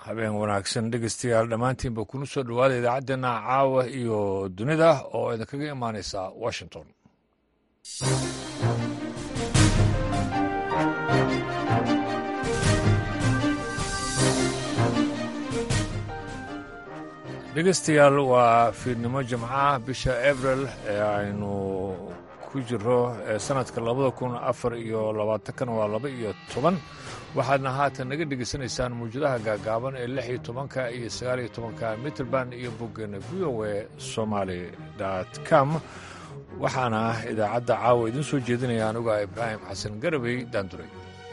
habeen wanaagsan dhegeystayaal dhammaantiinba kuna soo dhowaada idaacaddeena caawa iyo dunida oo idinkaga imaaneysa washington dhegeystayaal waa fiidnimo jimcaha bisha abril ee aynu ku jiro sanadka labada kun afar iyo labaatankan waa laba iyo toban waxaadna haatan naga dhegeysanaysaan mawjadaha gaagaaban ee lix iyo tobanka iyo sagaal iyo tobanka mitrband iyo boggeena v o e somaali com waxaana idaacadda caawa idiin soo jeedinaya anuga ibraahim xasan garabey daanduray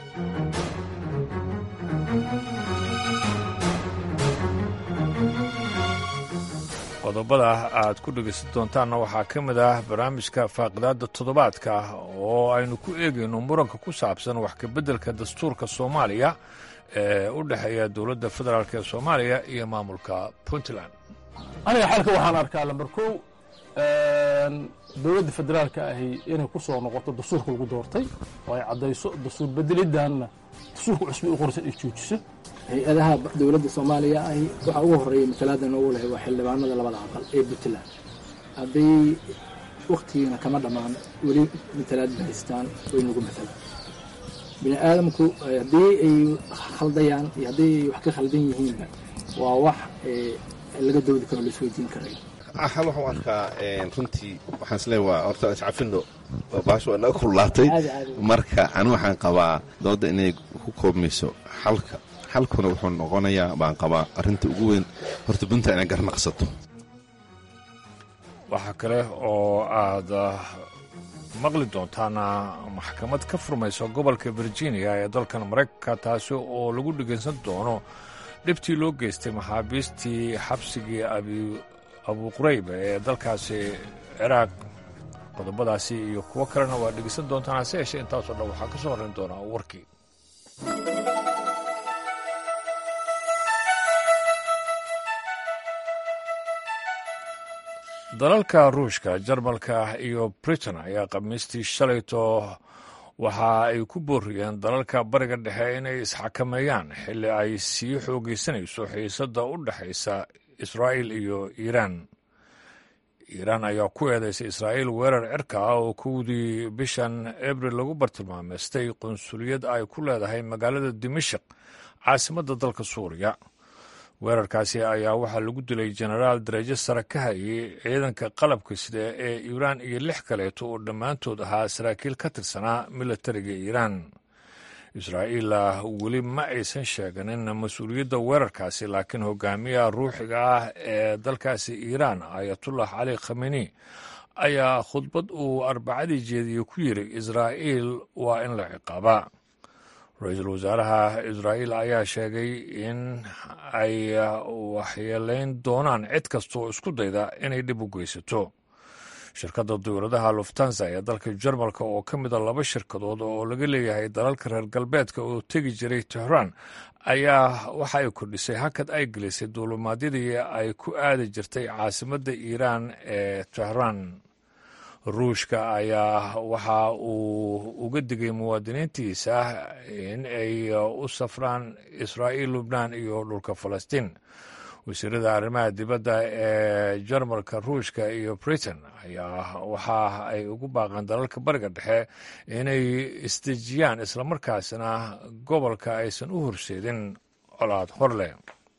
qodobada aad ku dhegaysan doontaanna waxaa ka mid ah barnaamijka faaqidaadda toddobaadka oo aynu ku eegayno muranka ku saabsan wax kabeddelka dastuurka soomaaliya ee u dhexeeya dowladda federaalk ee soomaaliya iyo maamulka puntland aniga xalka waxaan arkaa lambar kow dowladda federaalka ahi inay ku soo noqoto dastuurka lagu doortay oo ay caddayso dastuur bedelidanna dastuurka cusbi u qorsan ay joojiso hay-adaha dowladda soomaaliya ahi waxaa ugu horreeya matalaada noogu lehay waa xildhibaanada labada aqal ee puntland hadday wakhtigiina kama dhammaan weli matalaad ma haystaan way nagu matalaan bini aadamku haddii ay khaldayaan iyo haddii ay wax ka khaldan yihiinba waa wax laga doodi karo la isweydiin karayo hal waxu arkaa runtii waxaan isleeya waa horta iscafino baasho waa naga kululaatay marka ani waxaan qabaa dooda inay ku koobmayso xalka xalkuna wuxuu noqonayaa baan qabaa arrinta ugu weyn horta puntland inay garnaqsato waxaa kale oo aad maqli doontaana maxkamad ka furmaysa gobolka virginia ee dalkan maraykanka taasi oo lagu dhegaysan doono dhibtii loo geystay maxaabiistii xabsigii abuqurayb ee dalkaasi ciraaq qodobadaasi iyo kuwo kalena waa dhegaysan doontaan hase yeeshee intaasoo dhan waxaa ka soo horrayn doonaa warkii dalalka ruushka jarmalka iyo britain ayaa khamiistii shalayto waxa ay ku booriyeen dalalka bariga dhexe inay isxakameeyaan xilli ay sii xoogaysanayso xiisadda u dhexaysa israa'iil iyo iiraan iiraan ayaa ku eedaysay israa'iil weerar cirka ah oo kowdii bishan abril lagu bartilmaameystay qunsuliyad ay ku leedahay magaalada dimashik caasimadda dalka suuriya weerarkaasi ayaa waxaa lagu dilay jenaraal darajo sare ka hayay ciidanka qalabka sida ee iiraan iyo lix kaleeto oo dhammaantood ahaa saraakiil ka tirsanaa milatariga iiraan israa'iil weli ma aysan sheeganin mas-uuliyadda weerarkaasi laakiin hogaamiyaha ruuxiga ah ee dalkaasi iiraan ayatullah cali khameni ayaa khudbad uu arbacadii jeediye ku yiri israa'iil waa in la ciqaabaa ra-iisul wasaaraha israa'iil ayaa sheegay in ay waxyeelayn doonaan cid kastaoo isku dayda inay dhib u geysato shirkadda dawladaha luftansa ee dalka jarmalka oo ka mida laba shirkadood oo laga leeyahay dalalka reer galbeedka oo tegi jiray tehraan ayaa waxa ay kordhisay hakad ay gelisay duulumaadyadii ay ku aadi jirtay caasimadda iiraan ee tehraan ruushka ayaa waxa uu uga digay muwaadiniintiisa in ay u safraan israa'iil lubnaan iyo dhulka falastiin wasiirada arrimaha dibadda ee jarmalka ruushka iyo britain ayaa waxa ay ugu baaqeen dalalka bariga dhexe inay isdejiyaan islamarkaasna gobolka aysan u horseedin colaad horleh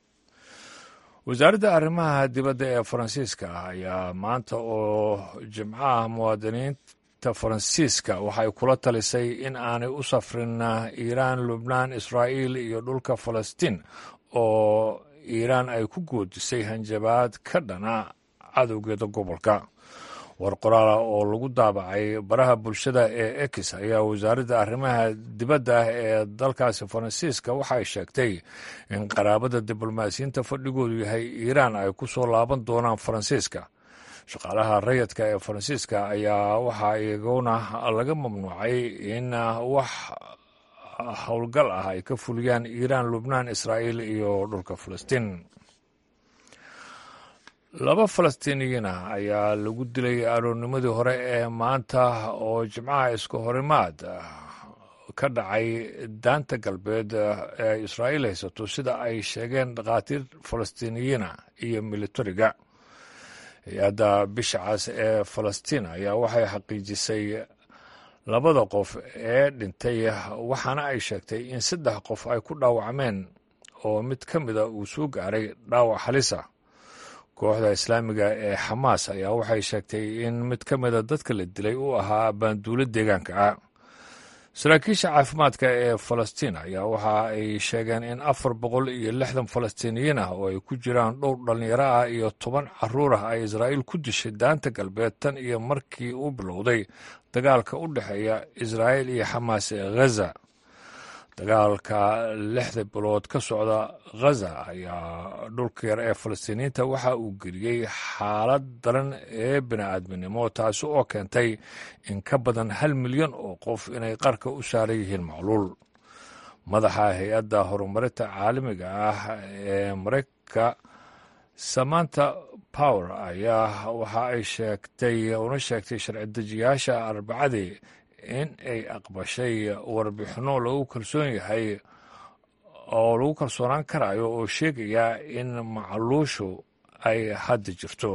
wasaaradda arrimaha dibadda ee faransiiska ayaa maanta oo jimcaha muwaadiniinta faransiiska waxay kula talisay in aanay u safrin iiraan lubnaan israa'iil iyo dhulka falastiin oo iiraan ay ku goodisay hanjabaad ka dhana cadowgeeda gobolka war qoraala oo lagu daabacay baraha bulshada ee ex ayaa wasaaradda arrimaha dibadda ee dalkaasi faransiiska waxay sheegtay in qaraabada diblomaasiyiinta fadhigoodu yahay iiraan ay ku soo laaban doonaan faransiiska shaqaalaha rayadka ee faransiiska ayaa waxaa iyaguna laga mamnuucay in wax howlgal ah ay ka fuliyaan iiraan lubnaan israa'iil iyo dhulka falastiin laba falastiiniyiin ah ayaa lagu dilay aroornimadii hore ee maanta oo jimcaha isku horimaad ka dhacay daanta galbeed ee israa'iil haysato sida ay sheegeen dhakhaatiir falastiiniyiina iyo militariga hay-adda bisha cas ee falastiin ayaa waxay xaqiijisay labada qof ee dhintay waxaana ay sheegtay in saddex qof ay ku dhaawacmeen oo mid ka mida uu soo gaaray dhaawac halisa kooxda islaamiga ee xamaas ayaa waxay sheegtay in mid ka mida dadka la dilay uu ahaa baanduulo deegaanka ah saraakiisha caafimaadka ee falastiin ayaa waxa ay sheegeen in afar boqol iyo lixdan falastiiniyiin ah oo ay ku jiraan dhowr dhallinyaro ah iyo toban caruur ah ay israa'iil ku dishay daanta galbeed tan iyo markii uu bilowday dagaalka u dhexeeya israa'iil iyo xamaas ee ghaza dagaalka lixda bilood ka socda ghaza ayaa dhulka yar ee falastiiniyiinta waxa uu geliyey xaalad daran ee bini'aadminimo taasi oo keentay in ka badan hal milyan oo qof inay qarka u saaran yihiin macluul madaxa hay-adda horumarinta caalamiga ah ee maraykanka samanta power ayaa waxa ay sheegtay una sheegtay sharci dejiyaasha arbacadii in ay aqbashay warbixinno lagu kalsoon yahay oo lagu kalsoonaan karayo oo sheegaya in macluushu ay hadda jirto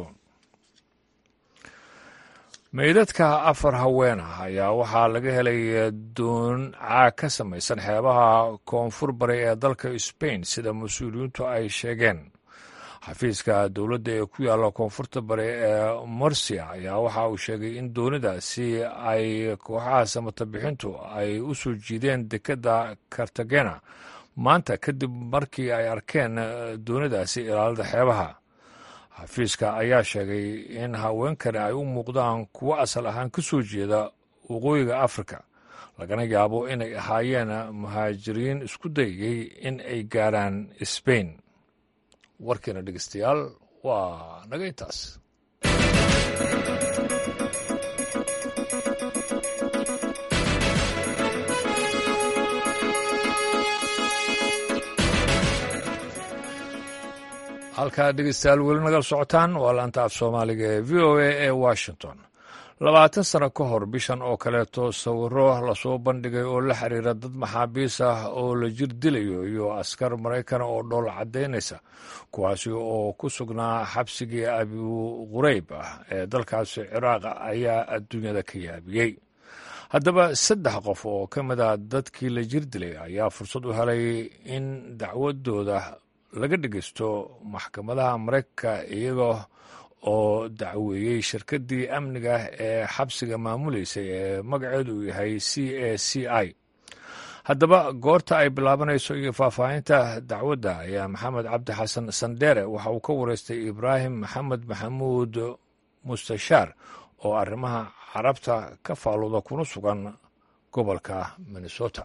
meydadka afar haween ah ayaa waxaa laga helay doon caag ka samaysan xeebaha koonfur bari ee dalka sbain sida mas-uuliyiintu ay sheegeen xafiiska dowladda ee ku yaalla koonfurta bari ee morsia ayaa waxa uu sheegay in doonidaasi ay kooxaha samatabixintu ay u soo jiideen dekedda kartagena maanta kadib markii ay arkeen doonidaasi ilaalada xeebaha xafiiska ayaa sheegay in haweenkani ay u muuqdaan kuwo asal ahaan ka soo jeeda waqooyiga afrika lagana yaabo inay ahaayeen muhaajiriin isku dayayey in ay gaaraan sbain warkiina dhegeystayaal waa naga intaas halkaa dhegeystayaal weli nagal socotaan waa laanta af soomaaliga ee v o a ee washington labaatan sano ka hor bishan oo kaleeto sawiro lasoo bandhigay oo la xiriira dad maxaabiis ah oo la jir dilayo iyo askar maraykana oo dhool caddaynaysa kuwaasi oo ku sugnaa xabsigii abu qurayb ah ee dalkaasi ciraaq ayaa adduunyada ka yaabiyey haddaba saddex qof oo ka mid a dadkii la jir dilay ayaa fursad u helay in dacwadooda laga dhegeysto maxkamadaha maraykanka iyagoo oo dacweeyey shirkaddii amniga ee xabsiga maamuleysay ee magaceedu uu yahay c a c i haddaba goorta ay bilaabanayso iyo faahfaahinta dacwadda ayaa maxamed cabdi xasan sandheere waxa uu ka wareystay ibraahim maxamed maxamuud mustashaar oo arrimaha carabta ka faaluda kuna sugan gobolka minnesota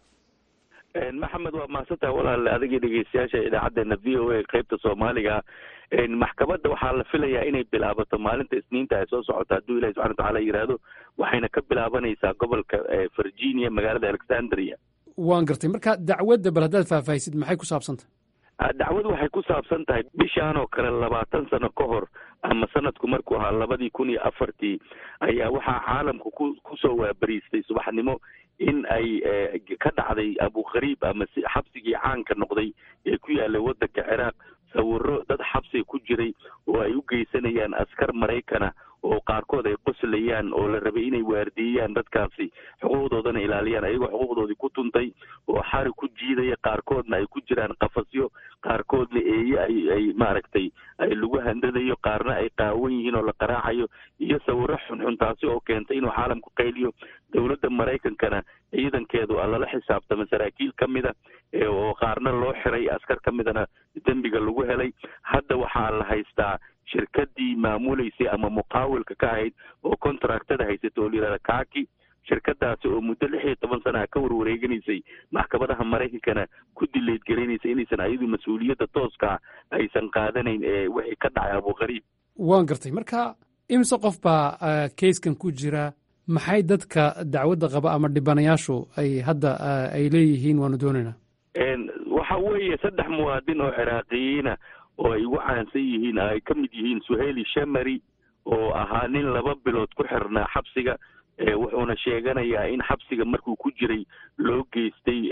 maxamed waa mahadsantaha walaale adigii dhegeystayaasha idaacadeena v o a qeybta soomaaliga maxkamadda waxaa la filayaa inay bilaabato maalinta isniinta ay soo socota hadduu ilahi subxana watacaala yidhaahdo waxayna ka bilaabanaysaa gobolka virginia magaalada alexandria waan gartay marka dacwadda bal haddaad faahfaahisid maxay ku saabsantah dacwadu waxay ku saabsan tahay bishaan oo kale labaatan sano ka hor ama sanadku markuu ahaa labadii kun iyo afartii ayaa waxaa caalamku ku kusoo waabariistay subaxnimo in ay ka dhacday abukhariib ama si xabsigii caanka noqday ee ku yaalay waddanka ciraaq sawiro dad xabsiga ku jiray oo ay u geysanayaan askar maraykana oo qaarkood ay qoslayaan oo la rabay inay waardiiyaan dadkaasi xuquuqdoodana ilaaliyaan ayagoo xuquuqdoodii ku tuntay oo xari ku jiidaya qaarkoodna ay ku jiraan qafasyo qaarkoodna eeye ay ay maaragtay ay lagu handadayo qaarna ay qaawan yihiin oo la qaraacayo iyo sawiro xunxun taasi oo keentay inuu caalamku qayliyo dowladda maraykankana ciidankeedu lala xisaabtama saraakiil ka mida oo qaarna loo xiray askar ka midana dembiga lagu helay hadda waxaa la haystaa shirkadii maamuleysay ama muqaawilka ka ahayd oo contractada haysata oo la yihahda kaki shirkadaasi oo muddo lix iyo toban sana ka warwareeganaysay maxkamadaha maraykankana ku dileyd gelinaysa inaysan ayadu mas-uuliyadda tooska aysan qaadanayn ee wixii ka dhacay abuqariib waan gartay marka imise qof baa kayskan ku jira maxay dadka dacwadda qaba ama dhibanayaashu ay hadda ay leeyihiin waanu doonaynaa waxa weeye saddex muwaadin oo ciraaqiyiina oo ay ugu caansan yihiin ay ka mid yihiin suheyli shamari oo ahaa nin laba bilood ku xirnaa xabsiga wuxuuna sheeganayaa in xabsiga markuu ku jiray loo geystay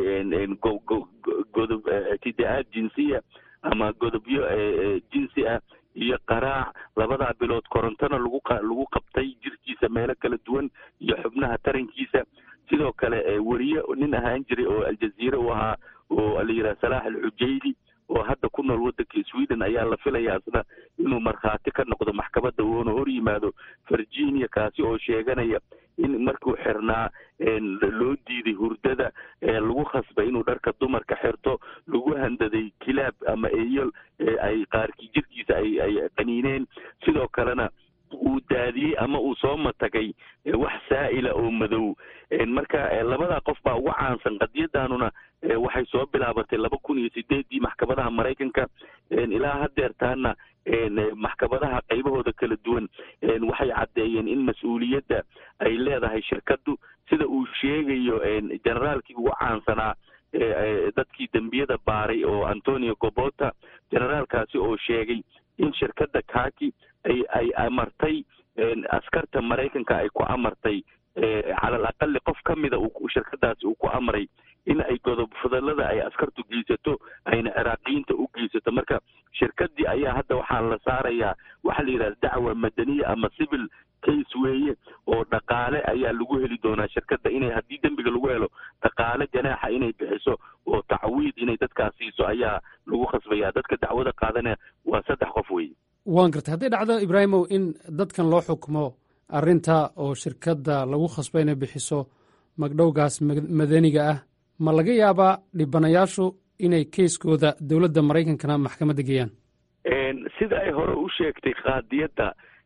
godob ictidaa-aad jinsiya ama godobyo jinsi ah iyo qaraac labadaa bilood korontona lagu lagu qabtay jirkiisa meelo kala duwan iyo xubnaha tarankiisa sidoo kale weriye nin ahaan jiray oo aljaziire u ahaa oo la yidhaha salaax alxujayli oo hadda ku nool waddanka sweden ayaa la filaya asna inuu markhaati ka noqdo maxkamadda uuna hor yimaado virginia kaasi oo sheeganaya in markuu xirnaa loo diiday hurdada lagu khasbay inuu dharka dumarka xirto lagu handaday kilaab ama eyol ay qaarkii jirkiisa ay ay qaniineen sidoo kalena uu daadiyey ama uu soo matagay wax saa'ila oo madow marka labadaa qof baa ugu caansan qadiyadanuna waxay soo bilaabatay laba kun iyo sideeddii maxkamadaha maraykanka ilaa hadeertaana maxkamadaha qaybahooda kala duwan waxay caddeeyeen in mas-uuliyadda ay leedahay shirkaddu sida uu sheegayo generaalkii ugu caansanaa dadkii dembiyada baaray oo antonio gobota generaalkaasi oo sheegay in shirkadda kaki ay ay amartay askarta maraykanka ay ku amartay calal aqali qof ka mida shirkadaasi uu ku amray in ay godob fadalada ay askartu geysato ayna ciraaqiyiinta u geysato marka shirkadii ayaa hadda waxaa la saarayaa waxaa la yidhahda dacwa madaniya ama civil case weeye oo dhaqaale ayaa lagu heli doonaa shirkadda inay haddii dembiga lagu helo dhaqaale ganaaxa inay bixiso oo tacwiid inay dadkaas siiso ayaa lagu khasbaya dadka dacwada qaadanaya waa saddex qof weeye waan gartay hadday dhacdo ibraahimow in dadkan loo xukumo arrinta oo shirkadda lagu khasbo inay bixiso magdhowgaas madaniga ah ma laga yaabaa dhibanayaashu inay keiskooda dowladda maraykankana maxkamadda geeyaan sida ay hore u sheegtay qaadiyadda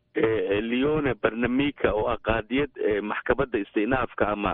leone barnamika oo ah qaadiyad maxkamadda istinaafka ama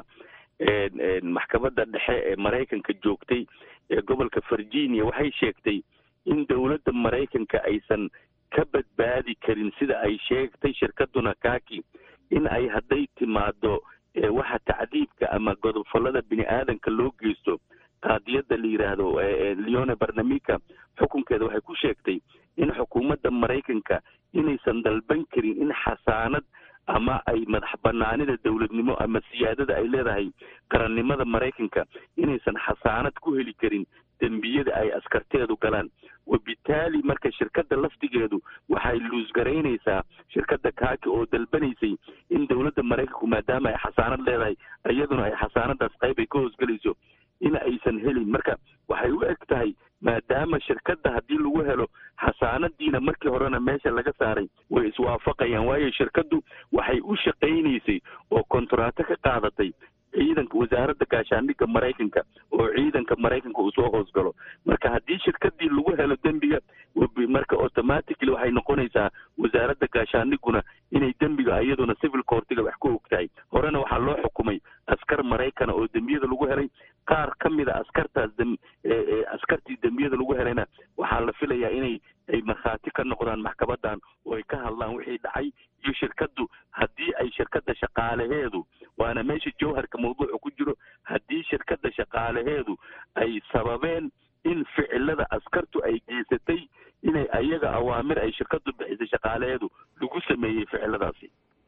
maxkamadda dhexe ee maraykanka joogtay ee gobolka virginia waxay sheegtay in dowladda maraykanka aysan ka badbaadi karin sida ay sheegtay shirkaduna kaki in ay hadday timaado waxa tacdiibka ama godobfallada bini aadanka loo geysto qaadiyadda la yidhaahdo leone barnamika xukunkeeda waxay ku sheegtay in xukuumadda maraykanka inaysan dalban karin in xasaanad ama ay madax banaanida dowladnimo ama siyaadada ay leedahay qarannimada maraykanka inaysan xasaanad ku heli karin dembiyada ay askarteedu galaan wabitaali marka shirkadda laftigeedu waxay luusgaraynaysaa shirkadda kaaki oo dalbanaysay in dowladda maraykanku maadaama ay xasaanad leedahay iyaduna ay xasaanadaas qayb ay ka hoosgelayso in aysan helin marka waxay u eg tahay maadaama shirkadda haddii lagu helo xasaanadiina markii horena meesha laga saaray way iswaafaqayaan waayo shirkaddu waxay u shaqaynaysay oo kontaraato ka qaadatay ciidanka wasaaradda gaashaandhigga maraykanka oo ciidanka maraykanka uu soo hoosgalo marka haddii shirkadii lagu helo dembiga marka automatically waxay noqonaysaa wasaaradda gaashaandhigguna inay dembiga iyaduna civil courtiga wax ku ogtahay horena waxaa loo xukumay askar maraykana oo dembiyada lagu helay qaar ka mida askartaas askartii dembiyada lagu helayna waxaa la filayaa inay ay markhaati ka noqdaan maxkamadan oo ay ka hadlaan wixii dhacay iyo shirkaddu haddii ay shirkadda shaqaalaheedu waana meesha jawharka mawduuca ku jiro haddii shirkadda shaqaalaheedu ay sababeen in ficilada askartu ay geysatay inay ayaga awaamir ay shirkaddu bixisay shaqaalaheedu lagu sameeyey ficiladaasi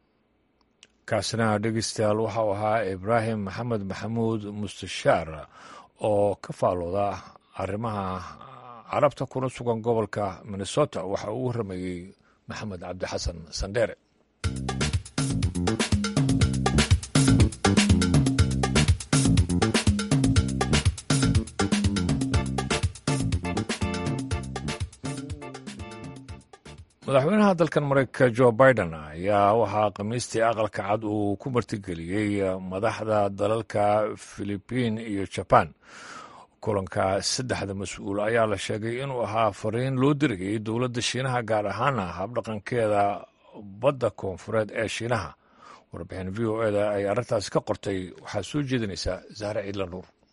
kaasina dhegeystayaal waxau ahaa ibraahim maxamed maxamuud mustashaar oo ka faalooda arrimaha carabta kuna sugan gobolka minnesota waxa uu warramayey maxamed cabdixasan sandheere madaxweynaha dalkan mareykanka jo biden ayaa waxaa khamiistii aqalka cad uu ku martigeliyey madaxda dalalka filibiin iyo jaban kulanka saddexda mas-uul ayaa la sheegay inuu ahaa fariin loo dirayay dowladda shiinaha gaar ahaana habdhaqankeeda badda koonfureed ee shiinaha warbixin v o eda ay arrintaasi ka qortay waxaa soo jeedinaysaa zahre ciidla nuur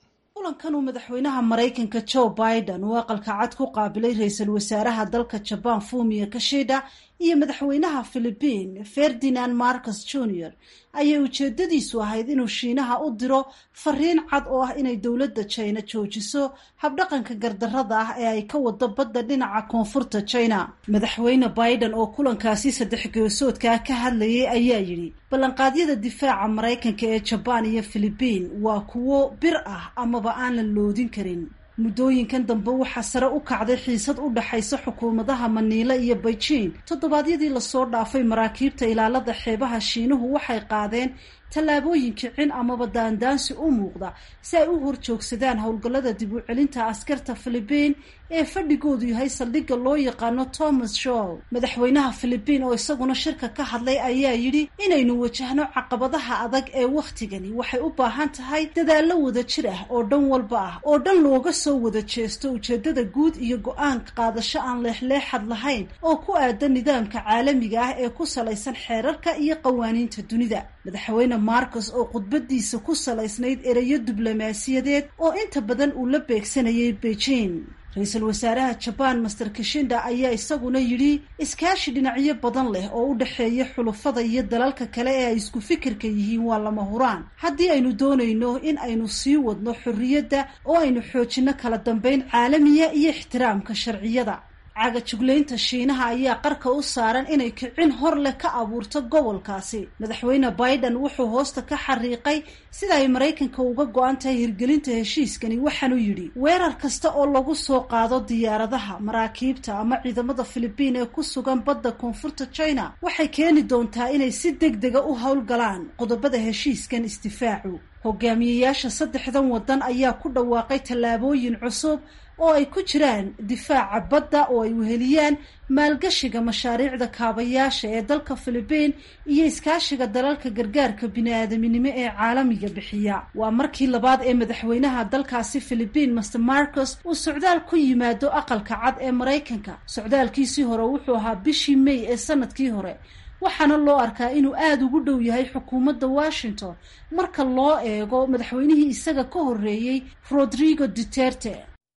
kulankan uu madaxweynaha maraykanka joe biden uu aqalka cad ku qaabilay ra-iisul wasaaraha dalka jabaan fumiya kashida iyo madaxweynaha philibiin ferdinand marcus junior ayay ujeedadiisu ahayd inuu shiinaha u diro fariin cad oo ah inay dowladda jina joojiso habdhaqanka gardarrada ah ee ay ka wado badda dhinaca koonfurta jina madaxweyne biden oo kulankaasi saddex geesoodkaa ka hadlayay ayaa yidhi ballanqaadyada difaaca maraykanka ee jabaan iyo philibiin waa kuwo bir ah amaba aan la loodin karin muddooyinkan dambe waxaa sare u kacday xiisad u dhaxaysa xukuumadaha maniila iyo beijing toddobaadyadii lasoo dhaafay maraakiibta ilaalada xeebaha shiinuhu waxay qaadeen tallaabooyin kicin amaba daandaansi u muuqda si ay u horjoogsadaan howlgallada dib u celinta askarta philibiin ee fadhigoodu yahay saldhigga loo yaqaano thomas show madaxweynaha philibiin oo isaguna shirka ka hadlay ayaa yidhi inaynu wajahno caqabadaha adag ee wakhtigani waxay u baahan tahay dadaallo wada jir ah oo dhan walba ah oo dhan looga soo wada jeesto ujeeddada guud iyo go-aan qaadasho aan leexleexad lahayn oo ku aadan nidaamka caalamiga ah ee ku salaysan xeerarka iyo qawaaniinta dunida madaxweyne marcos oo khudbadiisa ku salaysnayd ereyo diblomaasiyadeed oo inta badan uu la beegsanayay beijing ra-iisul wasaaraha jabaan master kishinda ayaa isaguna yidhi iskaashi dhinacyo badan leh oo u dhexeeya xulufada iyo dalalka kale ee ay isku fikirka yihiin waa lama huraan haddii aynu doonayno in aynu sii wadno xorriyadda oo aynu xoojinno kala dambeyn caalamiya iyo ixtiraamka sharciyada cagajuglaynta shiinaha ayaa qarka u saaran inay kicin hor leh ka abuurto gobolkaasi madaxweyne biden wuxuu hoosta ka xariiqay sida ay maraykanka uga go-an tahay hirgelinta heshiiskani waxaanu yidhi weerar kasta oo lagu soo qaado diyaaradaha maraakiibta ama ciidamada philibiin ee ku sugan badda koonfurta china waxay keeni doontaa inay si deg dega u howlgalaan qodobada heshiiskan isdifaacu hogaamiyeyaasha saddexdan waddan ayaa ku dhawaaqay tallaabooyin cusub oo ay ku jiraan difaaca badda oo ay weheliyaan maalgashiga mashaariicda kaabayaasha ee dalka philibiin iyo iskaashiga dalalka gargaarka bini-aadaminimo ee caalamiga bixiya waa markii labaad ee madaxweynaha dalkaasi philibiin master marcos uu socdaal ku yimaado aqalka cad ee maraykanka socdaalkiisii hore wuxuu ahaa bishii may ee sanadkii hore waxaana loo arkaa inuu aada ugu dhow yahay xukuumadda washington marka loo eego madaxweynihii isaga ka horreeyey rodrigo duterte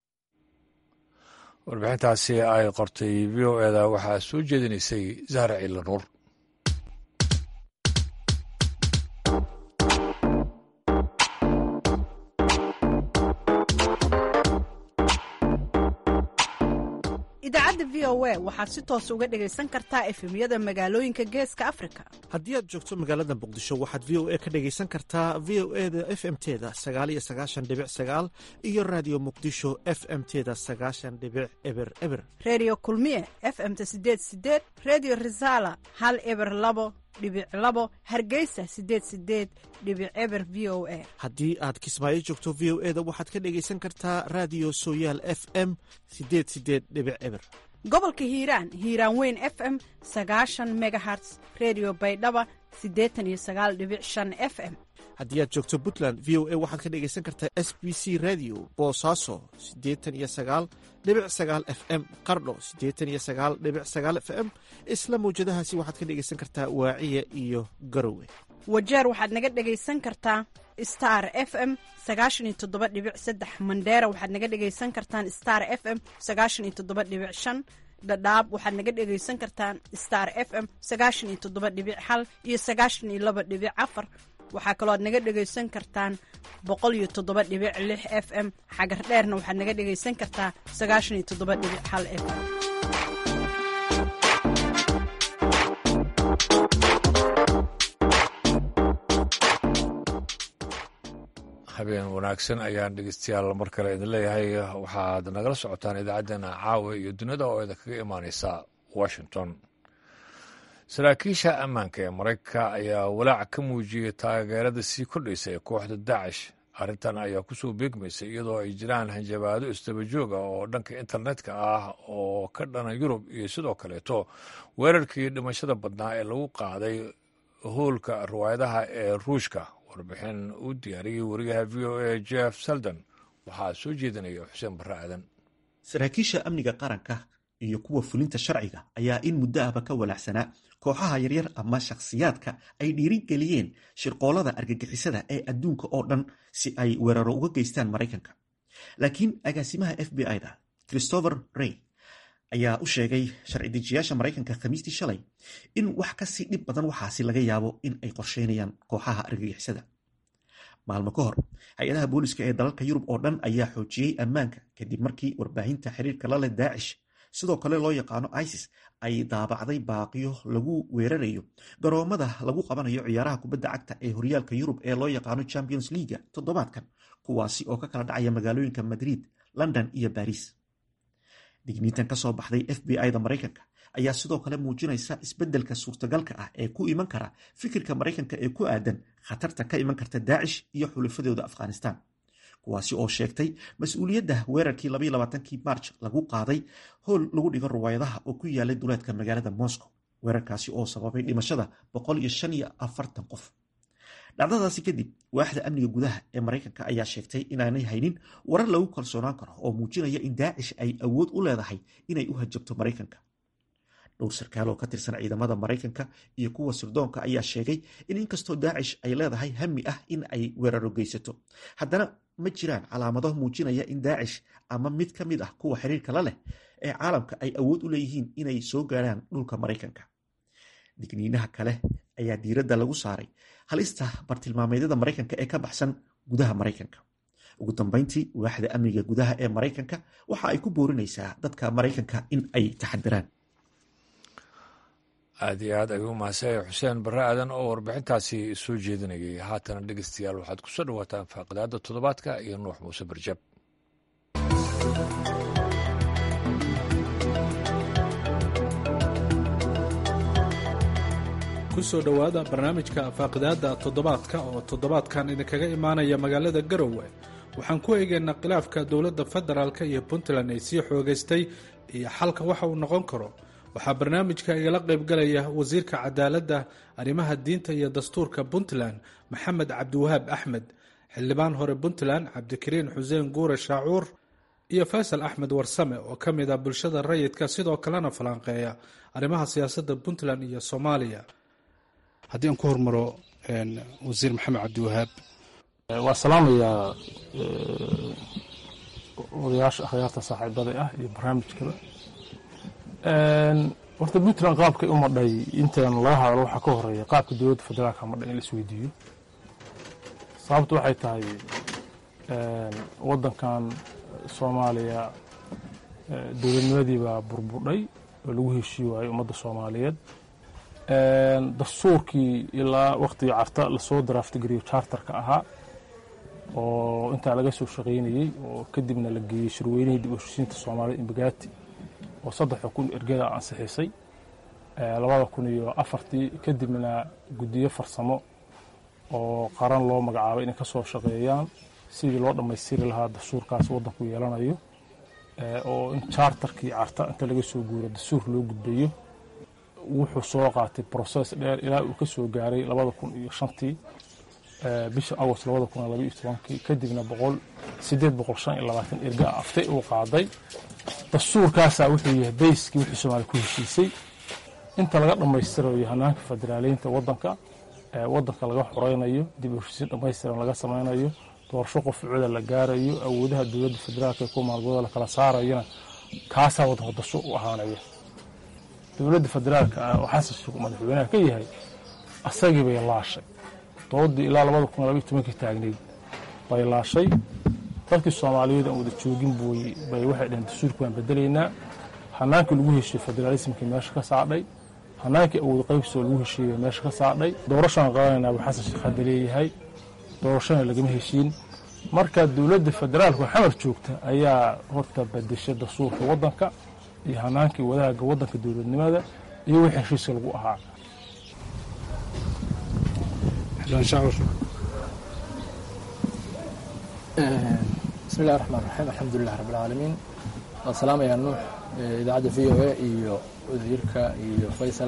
warbixintaasi ay qortay v o eda waxaa soo jeedinaysay zahra ciila nuur idaacadda v o a waxaad si toos uga dhegaysan kartaa efemyada magaalooyinka geeska afrika haddii aad joogto magaalada muqdisho waxaad v o a ka dhegaysan kartaa v o e da f m teda sagaal iyo sagaashan dhibic sagaal iyo raadiyo muqdisho f m teda sagaashan dhibic eber eber redio kulmiye f m-ta sideed sideed redio resala hal eber labo dhibic labo hargeysa sideed sideed dhibic eber v o a haddii aad kismaayo joogto v o e da waxaad ka dhegaysan kartaa raadiyo sooyaal f m sideed sideed dhibic eber gobolka hiiraan hiiraan weyn f m sagaashan megaherts redio baydhaba siddeetan iyo sagaal dhibic shan f m haddii aad joogto puntland v o a waxaad ka dhegaysan kartaa s b c radio boosaaso siddeetan iyo sagaal dhibic sagaal f m qardho siddeetan iyo sagaal dhibic sagaal f m isla mawjadahaasi waxaad ka dhegaysan kartaa waaciya iyo garowe wajeer waxaad naga dhegaysan kartaa star f m sagaashan iyo toddoba dhibic saddex mandheera waxaad naga dhegaysan kartaan star f m sagaashan iyo toddoba dhibic shan dhadhaab waxaad naga dhegaysan kartaan star f m sagaashan iyo toddoba dhibic hal iyo sagaashan iyo laba dhibic afar waxaa kaloo aad naga dhegaysan kartaan boqol iyo toddoba dhibic lix f m xagar dheerna waxaad naga dhegaysan kartaa sagaashan iyo toddoba dhibic hal f m habeen wanaagsan ayaan dhegeystayaal mar kale idin leeyahay waxaad nagala socotaan idaacaddana caawa iyo dunida oo idin kaga imaaneysa washington saraakiisha ammaanka ee maraykanka ayaa walaac ka muujiyey taageerada sii kordhaysa ee kooxda daacish arrintan ayaa kusoo beegmaysa iyadoo ay jiraan hanjabaado istabajooga oo dhanka internetka ah oo ka dhana yurub iyo sidoo kaleeto weerarkii dhimashada badnaa ee lagu qaaday hoolka riwaayadaha ee ruushka warbixin uu diyaariyey wariyaha v o a jeff seldon waxaa soo jeedinaya xuseen barre aadan saraakiisha amniga qaranka iyo kuwa fulinta sharciga ayaa in muddo ahba ka walaacsanaa kooxaha yaryar ama shakhsiyaadka ay dhiirigeliyeen shirqoolada argagixisada ee adduunka oo dhan si ay weeraro uga geystaan maraykanka laakiin agaasimaha f b i-da christopher rey ayaa u sheegay sharci dejiyaasha maraykanka khamiistii shalay in wax kasii dhib badan waxaasi laga yaabo in ay qorsheynayaan kooxaha argagixisada maalmo ka hor hay-adaha booliska ee dalalka yurub oo dhan ayaa xoojiyey ammaanka kadib markii warbaahinta xiriirka la leh daacish sidoo kale loo yaqaano isis ay daabacday baaqiyo lagu weerarayo garoomada lagu qabanayo ciyaaraha kubadda cagta ee horyaalka yurub ee loo yaqaano champions leaga toddobaadkan kuwaasi oo ka kala dhacaya magaalooyinka madrid london iyo baris digniintan ka soo baxday f b i-da maraykanka ayaa sidoo kale muujinaysa isbeddelka suurtagalka ah ee ku iman kara fikirka maraykanka ee ku aadan khatarta ka iman karta daacish iyo xulafadooda afghanistan kuwaasi oo sheegtay mas-uuliyadda weerarkii kii march lagu qaaday howl lagu dhigo ruwaayadaha oo ku yaalay duleedka magaalada moscow weerarkaasi oo sababay dhimashada qof dhacdadaasi kadib waaxda amniga gudaha ee maraykanka ayaa sheegtay inaanay haynin warar lagu kalsoonaan karo oo muujinaya in daacish ay awood u leedahay inay u hajabto maraykanka dhowr sarkaal oo ka tirsan ciidamada maraykanka iyo kuwa sirdoonka ayaa sheegay in inkastoo daacish ay leedahay hami ah in ay weeraro geysato haddana ma jiraan calaamado muujinaya in daacish ama mid ka mid ah kuwa xiriirka la leh ee caalamka ay awood u leeyihiin inay soo gaaraan dhulka maraykanka digniinaha kale ayaa diiradda lagu saaray halista bartilmaameedyada maraykanka ee ka baxsan gudaha maraykanka ugu dambeyntii waaxda amniga gudaha ee maraykanka waxa ay ku boorinaysaa dadka maraykanka in ay taxadiraan aad iyo aad ayuu mahadsanyahay xuseen barre aadan oo warbixintaasi soo jeedinayay haatana dhegeystayaal waxaad ku soo dhawaataan faaqidaada toddobaadka iyo nuux muuse barjab kusoo dhowaada barnaamijka faaqidaadda toddobaadka oo toddobaadkan idinkaga imaanaya magaalada garowe waxaan ku eegaynaa khilaafka dowladda federaalk iyo puntland ay sii xoogaystay iyo xalka waxa uu noqon karo waxaa barnaamijka igala qaybgalaya wasiirka cadaaladda arrimaha diinta iyo dastuurka puntland maxamed cabdiwahaab axmed xildhibaan hore puntland cabdikariin xuseen guure shaacuur iyo faysal axmed warsame oo ka mid ah bulshada rayidka sidoo kalena falanqeeya arrimaha siyaasadda puntland iyo soomaaliya haddii aan ku hormaro wasiir maxamed cabdiwahaab waa salaamayaa odayaasha akhyaarta saaxiibada ah iyo barnaamijkaba horta puntland qaabkay u madhay intaan laga hadlo waxaa ka horeeya qaabka dowladda federaalka madhay in la isweydiiyo sababtu waxay tahay waddankan soomaaliya dowladnimadii baa burburdhay oo lagu heshii waayey ummadda soomaaliyeed dastuurkii ilaa waktigii carta lasoo daraaftigariyo charterka ahaa oo intaa laga soo shaqaynayey oo kadibna la geeyey shirweynihii dib u heshiisiinta soomaalida imbagaati oo saddexa kun ergada ansixisay labada kun iyo afartii kadibna guddiyo farsamo oo qaran loo magacaabay inay ka soo shaqeeyaan sidii loo dhammaystiri lahaa dastuurkaas waddanku yeelanayo oo in charterkii carta inta laga soo guuro dastuur loo gudbayo wuxuu soo qaatay broses dheer ilaa uu ka soo gaaray labada kun iyo shantii bisha agost labada kun iyo labaiyo tobankii kadibna boqol sideed boqol shan iyo labaatan erga aftay uu qaaday dastuurkaasaa wuxuu yahay bayskii wixii soomaaliya ku heshiisay inta laga dhammaystirayo hanaanka federaaleynta waddanka waddanka laga xoreynayo dib u heshiisiin dhammaystiran laga samaynayo doorasho qofcuda la gaarayo awoodaha dowladda federaalka ee ku maalgooda la kala saarayona kaasaa waddanka dastuur u ahaanaya dowladda federaalka ah oo xasan sheekh madaxweynaha ka yahay asagii bay laashay doodii ilaa labada kun labaiyo tobankii taagnayd bay laashay dadkii soomaaliyeed aan wada joogin buy bay waxay dhaheen dastuurka waan bedelaynaa hanaankii lagu heshiye federaalismkii meesha ka saadhay hanaankii awood qaybsoo lagu heshiiyey meesha ka saadhay doorashaan qabanayna buu xasan sheekh hadda leeyahay doorashana lagama heshiin marka dowladda federaalku xamar joogta ayaa horta bedeshay dastuurka waddanka iyo hanaankii wadaaga waddanka dowladnimada iyo wixii heshiiska lagu ahaa bismi illahi raxmaan raxiim alxamdulilah rabb alcaalamiin waan salaamayaa nuux idaacadda v o a iyo wasiirka iyo faysal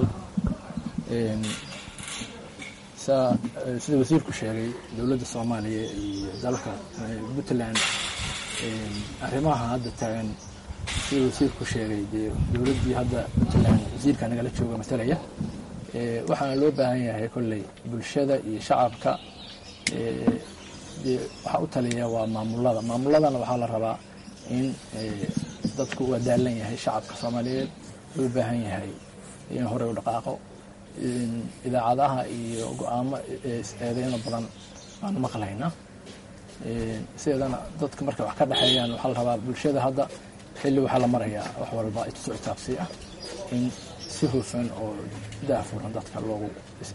sida wasiirku sheegay dowladda soomaaliya iyo dalka puntland arrimaha hadda taagan sida wasiirku sheegay dee dowladdii hadda puntland wasiirka nagala jooga matalaya waxaana loo baahan yahay kolley bulshada iyo shacabka dee waxaa u taliya waa maamulada maamuladana waxaa la rabaa in dadku waa daalan yahay shacabka soomaaliyeed loo baahan yahay in horey u dhaqaaqo idaacadaha iyo go-aamo eedeyno badan baanu maqlaynaa sideedana dadka markay wax ka dhexeeyaan waxaa la rabaa bulshada hadda xilli waxaa la marayaa wax walba isu itaabsi ah in si hufan oo daafuran dadka loogu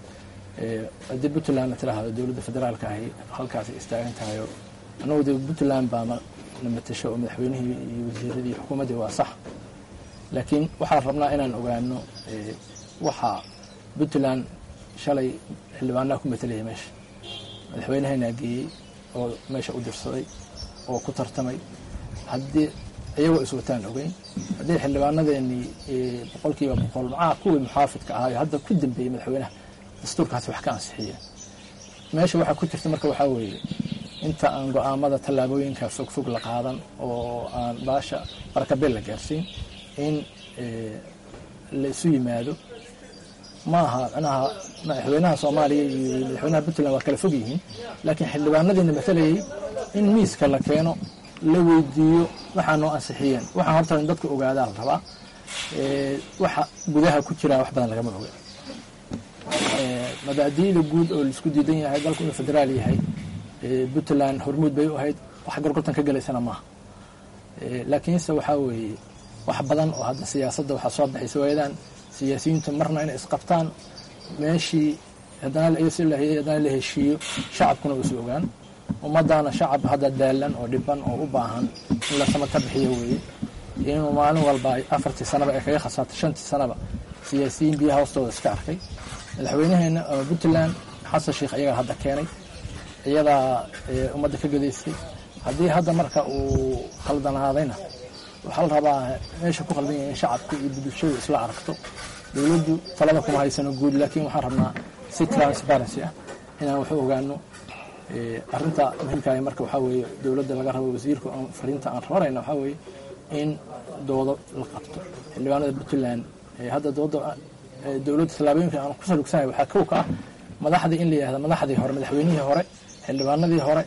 haddii puntland tiraahdo dowladda federaalka ahi halkaasay istaagan tahayo annagu de puntland baa na matasho oo madaxweynihii iyo wasiiradii xukuumaddii waa sax laakiin waxaan rabnaa inaan ogaano waxaa puntland shalay xildhibaanaha ku matelaya meesha madaxweyneheenaa geeyey oo meesha u dirsaday oo ku tartamay haddii iyagoo iswataan ogeyn haddii xildhibaanadeenii boqolkiiba boqol macaa kuwii muxaafidka ahaayo hadda ku dambeeyey madaxweynaha dastuurkaasi wax ka ansixiyeen meesha waxaa ku jirta marka waxaa weeye inta aan go-aamada tallaabooyinka fogfog la qaadan oo aan baasha barakabeel la gaarsiin in la isu yimaado ma aha manaha madaxweynaha soomaaliya iyo madaxweynaha puntland waa kala fog yihiin laakiin xildhibaanadiina matalayay in miiska la keeno la weydiiyo waxaa noo ansixiyeen waxaan horta in dadku ogaadaa la rabaa waxa gudaha ku jiraa wax badan lagama oga mabaadi'da guud oo laisku diidan yahay dalku inuu federaal yahay puntland hormuud bay u ahayd wax gorgortan ka gelaysana maaha laakiinse waxaa weeye wax badan oo hadda siyaasadda waxaa soo baxaysa waayadan siyaasiyiintu marna inay isqabtaan meeshii haddana haddana la heshiiyo shacabkuna uusi ogaan ummaddaana shacab hadda daalan oo dhiban oo u baahan in la samata bixiyo weeye inuu maalin walba afartii sanaba ay kaga khasaartay shantii sanaba siyaasiyiin biyaha hoostooda iska arkay madaxweynaheena ama puntland xasan sheikh ayagaa hadda keenay iyadaa ummadda ka gadaystay haddii hadda marka uu khaldanaadayna waxaa la rabaa meesha ku khaldan yahay in shacabku iyo bulshadu isla aragto dowladdu talada kuma haysano guud laakiin waxaan rabnaa si transparency ah inaan waxu ogaano arinta muhiimkaah marka waxaa weeye dowladda laga rabo wasiirka fariinta aan rabanayna waxaa weeye in doodo la qabto xildhibaanada puntland hadda dooda dowladda tallaabooyinka aan ku salugsanahay waxaa kow ka ah madaxdii in la yihahda madaxdii hore madaxweynihii hore xildhibaanadii hore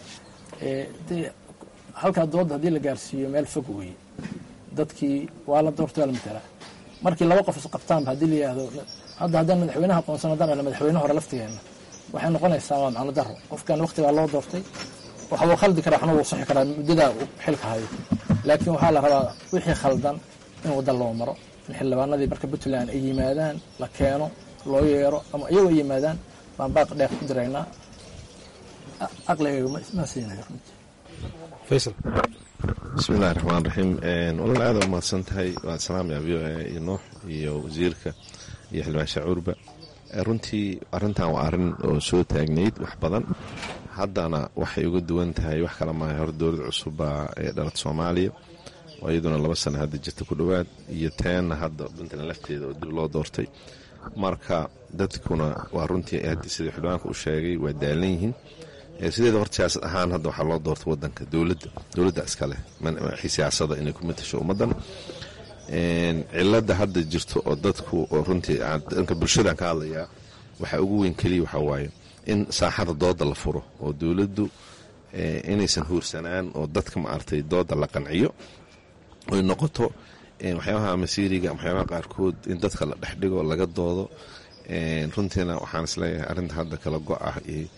halkaa dooda haddii la gaarsiiyo meel fog weeye dadkii waa la doortay waa la matalaa markii laba qof isqabtaanba haddii la yihahdo hadda haddaan madaxweynaha aqoonsan haddaan dhahno madaxweyne hore laftigeena waxay noqonaysaa waa macno daro qofkan waqtigaa loo doortay waxa uu khaldi karaa waxna wuu saxi karaa muddadaa uu xilka hayo laakiin waxaa la rabaa wixii khaldan in wadda loo maro in xildhibaanadii marka puntland ay yimaadaan la keeno loo yeero ama iyagoo ay yimaadaan baan baaq dheer ku diraynaa aqligayga ma siinayo runtii faysal bismi illahi raxmaan raxiim walaal aada umahadsan tahay waan salaamaya v o a iyo nuux iyo wasiirka iyo xildhibaan shacuurba runtii arrintan waa arrin oo soo taagnayd wax badan haddana waxay uga duwan tahay wax kale maaha hor dowlad cusubbaa ee dhalad soomaaliya oo iyaduna laba sana hadda jirta ku dhowaad iyo teenna hadda puntland lafteeda oo dib loo doortay marka dadkuna waa runtii haddi sidii xildhibaanka u sheegay waa daalan yihiin sideeda hor siyaasad ahaan hadda waxaa loo doortay wadanka dowladda dowladda iskaleh siyaasada inay ku matasho ummaddan cilada hadda jirto oo dadku oo runtii dhanka bulshadaan ka hadlayaa waxaa ugu weyn keliya waxaa waaye in saaxada dooda la furo oo dowladdu inaysan huursanaan oo dadka maaragtay dooda la qanciyo oy noqoto waxyaabaha masiiriga waxyaabaha qaarkood in dadka la dhexdhigo laga doodo runtiina waxaan isleeyahay arrinta hadda kala go ah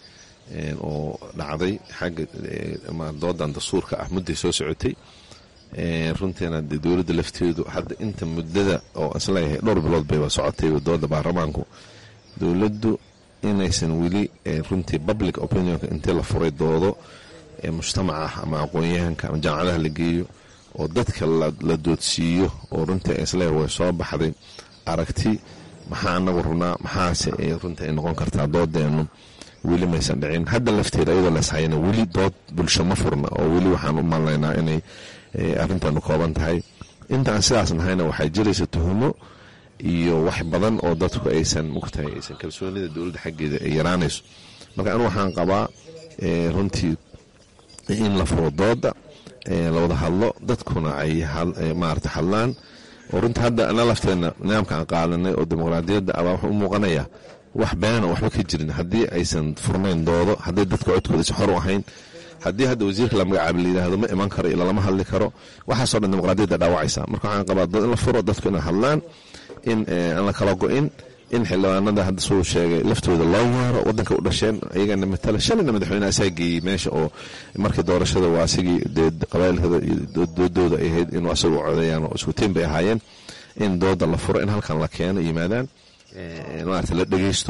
oo dhacday xagga doodan dastuurka ah mudday soo socotay runtiina de dowladda lafteedu hadda inta muddada oo isleeyahay dhowr bilood bayba socotay dooda baarlamaanku dowladdu inaysan weli runtii public opinionka intii la furay doodo mujtamaca ama aqoon-yahanka ama jaamacadaha la geeyo oo dadka la doodsiiyo oo runtii isleeyahay way soo baxday aragti maxaa anagu rabnaa maxaase runtii ay noqon kartaa doodeenu weli maysan dhicin hadda lafteeda iyadoo leeshayana weli dood bulsho ma furna oo weli waxaan u malnaynaa inay arrintaanu kooban tahay intaan sidaas nahayna waxaa jiraysa tuhumo iyo wax badan oo dadku aysan mugtahay aysan kalsoonida dowladda xaggeeda ay yaraanayso marka anu waxaan qabaa runtii in la furo dooda la wada hadlo dadkuna ay maarata hadlaan oo runtii hadda ana lafteena nidaamka aan qaadanay oo dimuqraadiyadda abaa wuxuu u muuqanayaa wax beena waxba ka jirin haddii aysan furnayn doodo hadday dadka codkooda si xor u ahayn haddii hadda wasiirka la magacaabo la yidhaahdo ma iman karo ila lama hadli karo waxaasoo dhan dimuqraadiyadda dhaawacaysa marka waxaan qabaa dad in la furo dadku inay hadlaan in aan la kala go-in in xildhibaanada hadda suu sheegay laftooda loo yeero wadanka u dhasheen iyagana matala shalayna madaxweyne asaa geeyey meesha oo markii doorashada waa asigii dee qabailkada iyo doodooda ay ahayd inuu asagu codeeyaan oo isku tiin bay ahaayeen in dooda la furo in halkan la keeno yimaadaan maarata la dhegeysto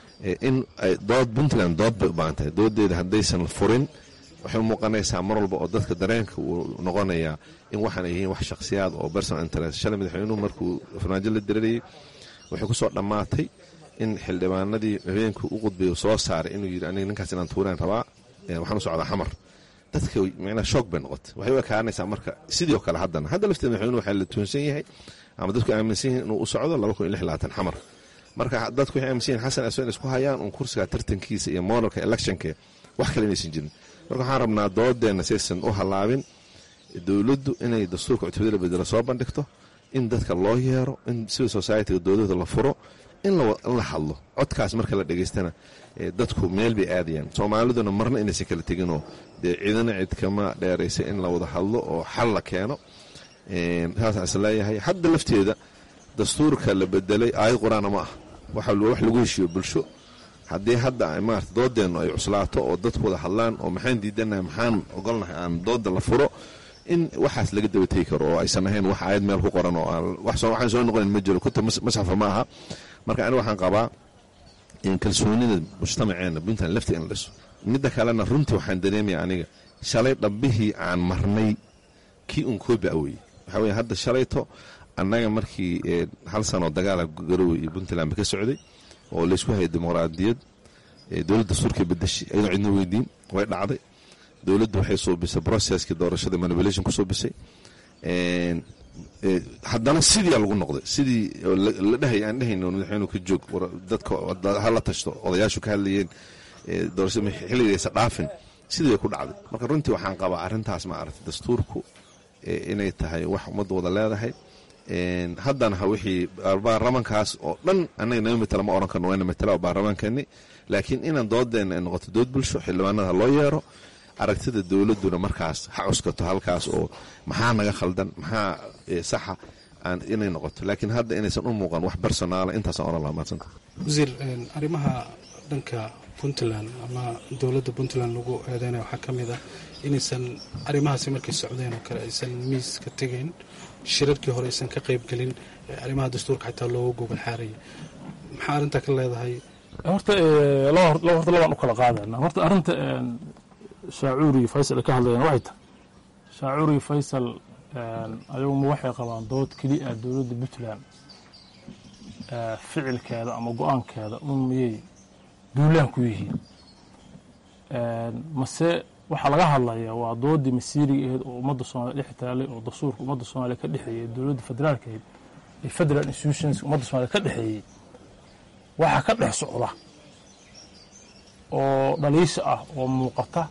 in dood puntland dood bay u baahan tahay doodeeda haddaysan furin waxay u muuqanaysaa mar walba oo dadka dareenka uu noqonayaa in waxaan yihiin wax shakhsiyaad oo personal interest shalay madaxweynuhu markuu farmaajo la dirarayay waxay ku soo dhammaatay in xildhibaanadii habeenkii u qudbay soo saaray inuu yidhi aniga ninkaas inaan tuuraan rabaa waxaan u socdaa xamar dadka micnaa shoog bay noqotay waxay u ekaanaysaa marka sidii oo kale haddana hadda lafteeda madaxweynuhu waxaa la tuunsan yahay ama dadku aaminsan yihiin inuu u socdo laba kun iyo lix labaatan xamar marka dadku waxay aaminsan yihin xasan aswan isku hayaan uun kursiga tartankiisa iyo modelka electionka wax kale inaysan jirin marka waxaan rabnaa doodeenna saysan u hallaabin dowladdu inay dastuurka cutubada la bedelo soo bandhigto in dadka loo yeero in civil societyga doodahooda la furo in la hadlo codkaas marka la dhegeystana dadku meel bay aadayaan soomaaliduna marna inaysan kala teginoo dee ciidana cid kama dheeraysa in la wada hadlo oo xal la keeno saasaan is leeyahay hadda lafteeda dastuurka la bedelay aayad qur-aana ma ah wax lagu heshiiyo bulsho haddii hadda maarata doodeennu ay cuslaato oo dadku wada hadlaan oo maxaan diidanahay maxaan ogolnahay aan dooda la furo in waxaas laga daba tegi karo oo aysan ahayn wax aayad meel ku qoran oo waxaan soo noqonin ma jiro kuta masxafa ma aha marka aniga waxaan qabaa in kalsoonida mujtamaceena puntland lafti in la dhiso midda kalena runtii waxaan dareemaya aniga shalay dhabbihii aan marnay kii un koobi aweye waxaa weye hadda shalayto annaga markii hal sanoo dagaala garowe iyo puntland ba ka socday oo laysku hayay dimuqraadiyad dowladda dastuurkii badashay ayadoo cidna weydiin way dhacday dowladdu waxay suubisay processkii doorashada manipulation ku suubisay haddana sidii lagu noqday sidii la dhahay aan dhehayno madaxweynuhu ka joog dadka hala tashto odayaashu ka hadlayeen doorashada xilligaysa dhaafin sidii bay ku dhacday marka runtii waxaan qabaa arrintaas ma aragtay dastuurku inay tahay wax ummadda wada leedahay haddana ha wixii baarlamankaas oo dhan annaga nama matala ma oran karno wayna matala baarlamaankeeni laakiin inaan doodeenna ay noqoto dood bulsho xildhibaanada loo yeero aragtida dowladduna markaas ha cuskato halkaas oo maxaa naga khaldan maxaa saxa inay noqoto laakiin hadda inaysan u muuqan wax personaala intaasaan oran lahaa maadsanta wasiir arrimaha dhanka puntland ama dowladda puntland lagu eedeynaya waxaa ka mid ah inaysan arrimahaasi markay socdeen oo kale aysan miis ka tegayn shirarkii hore aysan ka qaybgelin arrimaha dastuurka xataa looga gogol xaaraya maxaa arrintaa ka leedahay horta horta labaan u kala qaadana horta arrinta shaacuuri faysal ay ka hadlayaan waxay tahay shaacuuri faysal ayaguma waxay qabaan dood keliya ah dowladda puntland ficilkeeda ama go-aankeeda un miyay duulaan ku yihiin mase waxaa laga hadlayaa waa doodii masiiriga aheyd oo ummadda soomaliya dhex taalay oo dastuurka ummadda soomaaliya ka dhexeeyey dowladda federaalka ahayd ee federal institutions ummadda soomaliya ka dhexeeyey waxaa ka dhex socda oo dhaliisha ah oo muuqata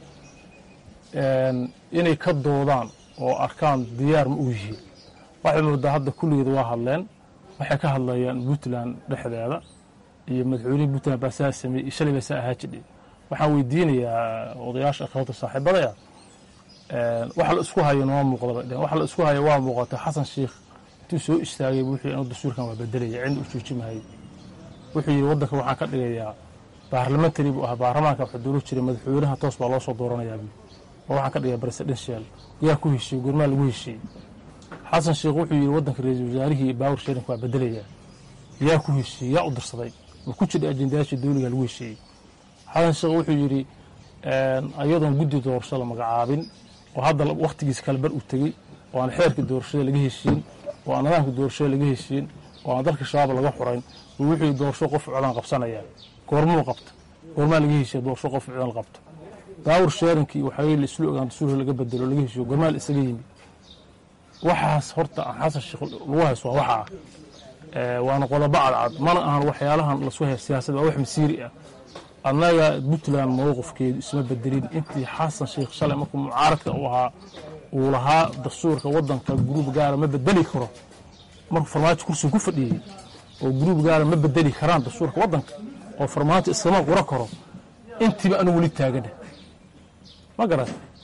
inay ka doodaan oo arkaan diyaar ma u yihiin waxay moodaa hadda kulligeed waa hadleen waxay ka hadlayaan puntland dhexdeeda iyo madaxweynihii puntland baa saa sameeyey iyo shalay baa saa ahaa jidhay waxaan weydiinayaa odayaasha akhawata saaxiibadaya waxa la isku hayo noo muuqda bay dheheen waxa la isku hayo waa muuqata xasan sheikh intuu soo istaagay wuxuu inuu dastuurkan waa bedelaya cidna u joojimahayay wuxuu yidhi waddanka waxaan ka dhigayaa baarlamentary buu ahaa baarlamaanka waxa dooran jiray madaxweynaha toos baa loo soo dooranayaa buu oo waxaan ka dhigaya presidential yaa ku heshiiyey gurmaa lagu heshiiyey xasan sheikh wuxuu yidhi waddanka ra-iisul wasaarihii iyo baawar sharinka waa bedelayaa yaa ku heshiiyey yaa u dirsaday ma ku jira ajendayaashii dowliga lagu heshiiyey xasan sheekh wuxuu yidhi ayadoon guddi doorasho la magacaabin oo hadda wakhtigiisa kale bar u tegey oo aan xeerka doorashada laga heshiin oo aan nidaamka doorashada laga heshiin oo aan dalka shabaab laga xurayn buu wuxuu yidhi doorasho qof codaan qabsanaya goormuu qabta goormaa laga heshiya doorasho qof codaan qabto daawur sheerinkii waxaa la islu ogaan dastuurka laga bedelo laga heshiyo goormaa la isaga yimi waxaas horta xasan sheekh lagu hayso waa waxa ah waana qodobo cadcad mana ahan waxyaalahan lasku haya siyaasad waa wax masiiri ah annaga puntland mowqifkeedu isma bedelin intii xasan sheikh shalay markuu mucaaradka u ahaa uu lahaa dastuurka waddanka gruub gaara ma bedeli karo markuu farmaajo kursiga ku fadhiyey oo gruub gaara ma bedeli karaan dastuurka waddanka oo farmaajo iskama qura karo intiiba anu weli taagana ma garat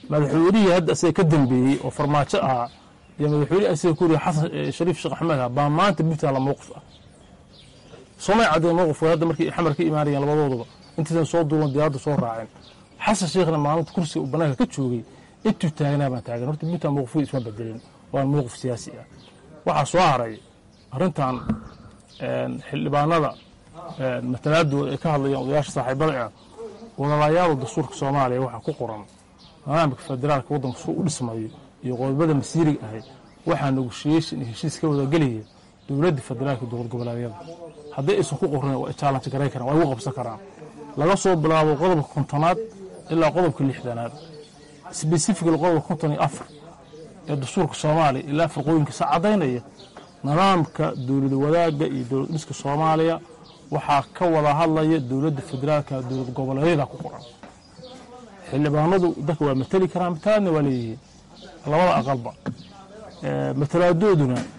madaxweynihii hadda isaga ka dambeeyey oo farmaajo ahaa iyo madaxweynihii isaga ku yiri xasan shariif sheekh axmed ah baa maanta puntland la mowqif ah soomay caddeen mowqifkooda hadda markii xamar ka imaanayeen labadooduba intaysan soo duulan diyaaradda soo raaceen xasan sheekhna maalinta kursiga uu bannaanka ka joogay intuu taagnaa baan taagan horta puntland mowqifkooda isma bedelin waa mowqif siyaasi ah waxaa soo haray arrintan xildhibaanada matalaadooda ay ka hadlayaan odayaasha saaxiibada ah wadalayaada dastuurka soomaaliya waxaa ku qoran nidaamka federaalka waddanka suu u dhismayo iyo qodobada masiiriga ahay waxaa negoshiyeshin iyo heshiis ka wadagelaya dowladda federaalka dowlad goboleedyada hadday aysan ku qorin waa jaalanti garay karaan waa igu qabsan karaan laga soo bilaabo qodobka kontonaad ilaa qodobka lixdanaad sbesifically qodobka konton iyo afar ee dastuurka soomaaliya ilaa farqooyinkiisa caddaynaya nidaamka dowlad wadaagga iyo dowlad dhiska soomaaliya waxaa ka wada hadlaya dowladda federaalka dowlad goboleedyada ku qoran xildhibaanadu dadka waa mateli karaan matalaadna waa leeyihiin labada aqalba matalaadooduna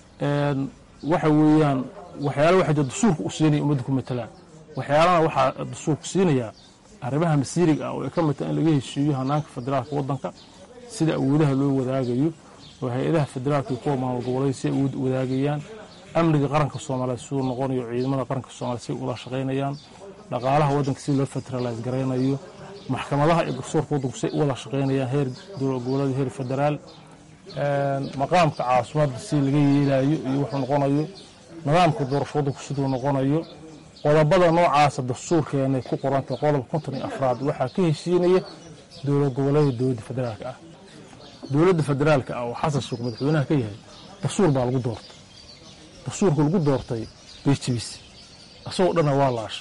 waxa weeyaan waxyaala waxa jira dastuurka u siinaya ummadda ku matalaan waxyaalana waxaa dastuurku siinayaa arrimaha masiiriga ah oo ay ka mid tahay in laga heshiiyo hanaanka federaalka waddanka sida awoodaha loo wadaagayo oo hay-adaha federaalka iyo kuwa maamul goboleed si ay awood wadaagayaan amniga qaranka soomaaliyeed siduu noqonayo ciidamada qaranka soomaliyeed si ay ula shaqaynayaan dhaqaalaha waddanka si loo federalize garaynayo maxkamadaha iyo garsoorka waddanku si ay u wada shaqaynayaan heer dowlad goboleed heer federaal maqaamka caasimadda si laga yeelayo iyo wuxuu noqonayo nidaamka doorasho waddanku siduu noqonayo qodobada noocaasa dastuurkeenay ku qorantay qodobka konton iyo afraad waxaa ka heshiinaya dowlad goboleeda dowladda federaalka ah dowladda federaalka ah oo xasan sheekh madaxweynaha ka yahay dastuur baa lagu doortay dastuurka lagu doortay bay jibisay asagoo dhanna waa laasha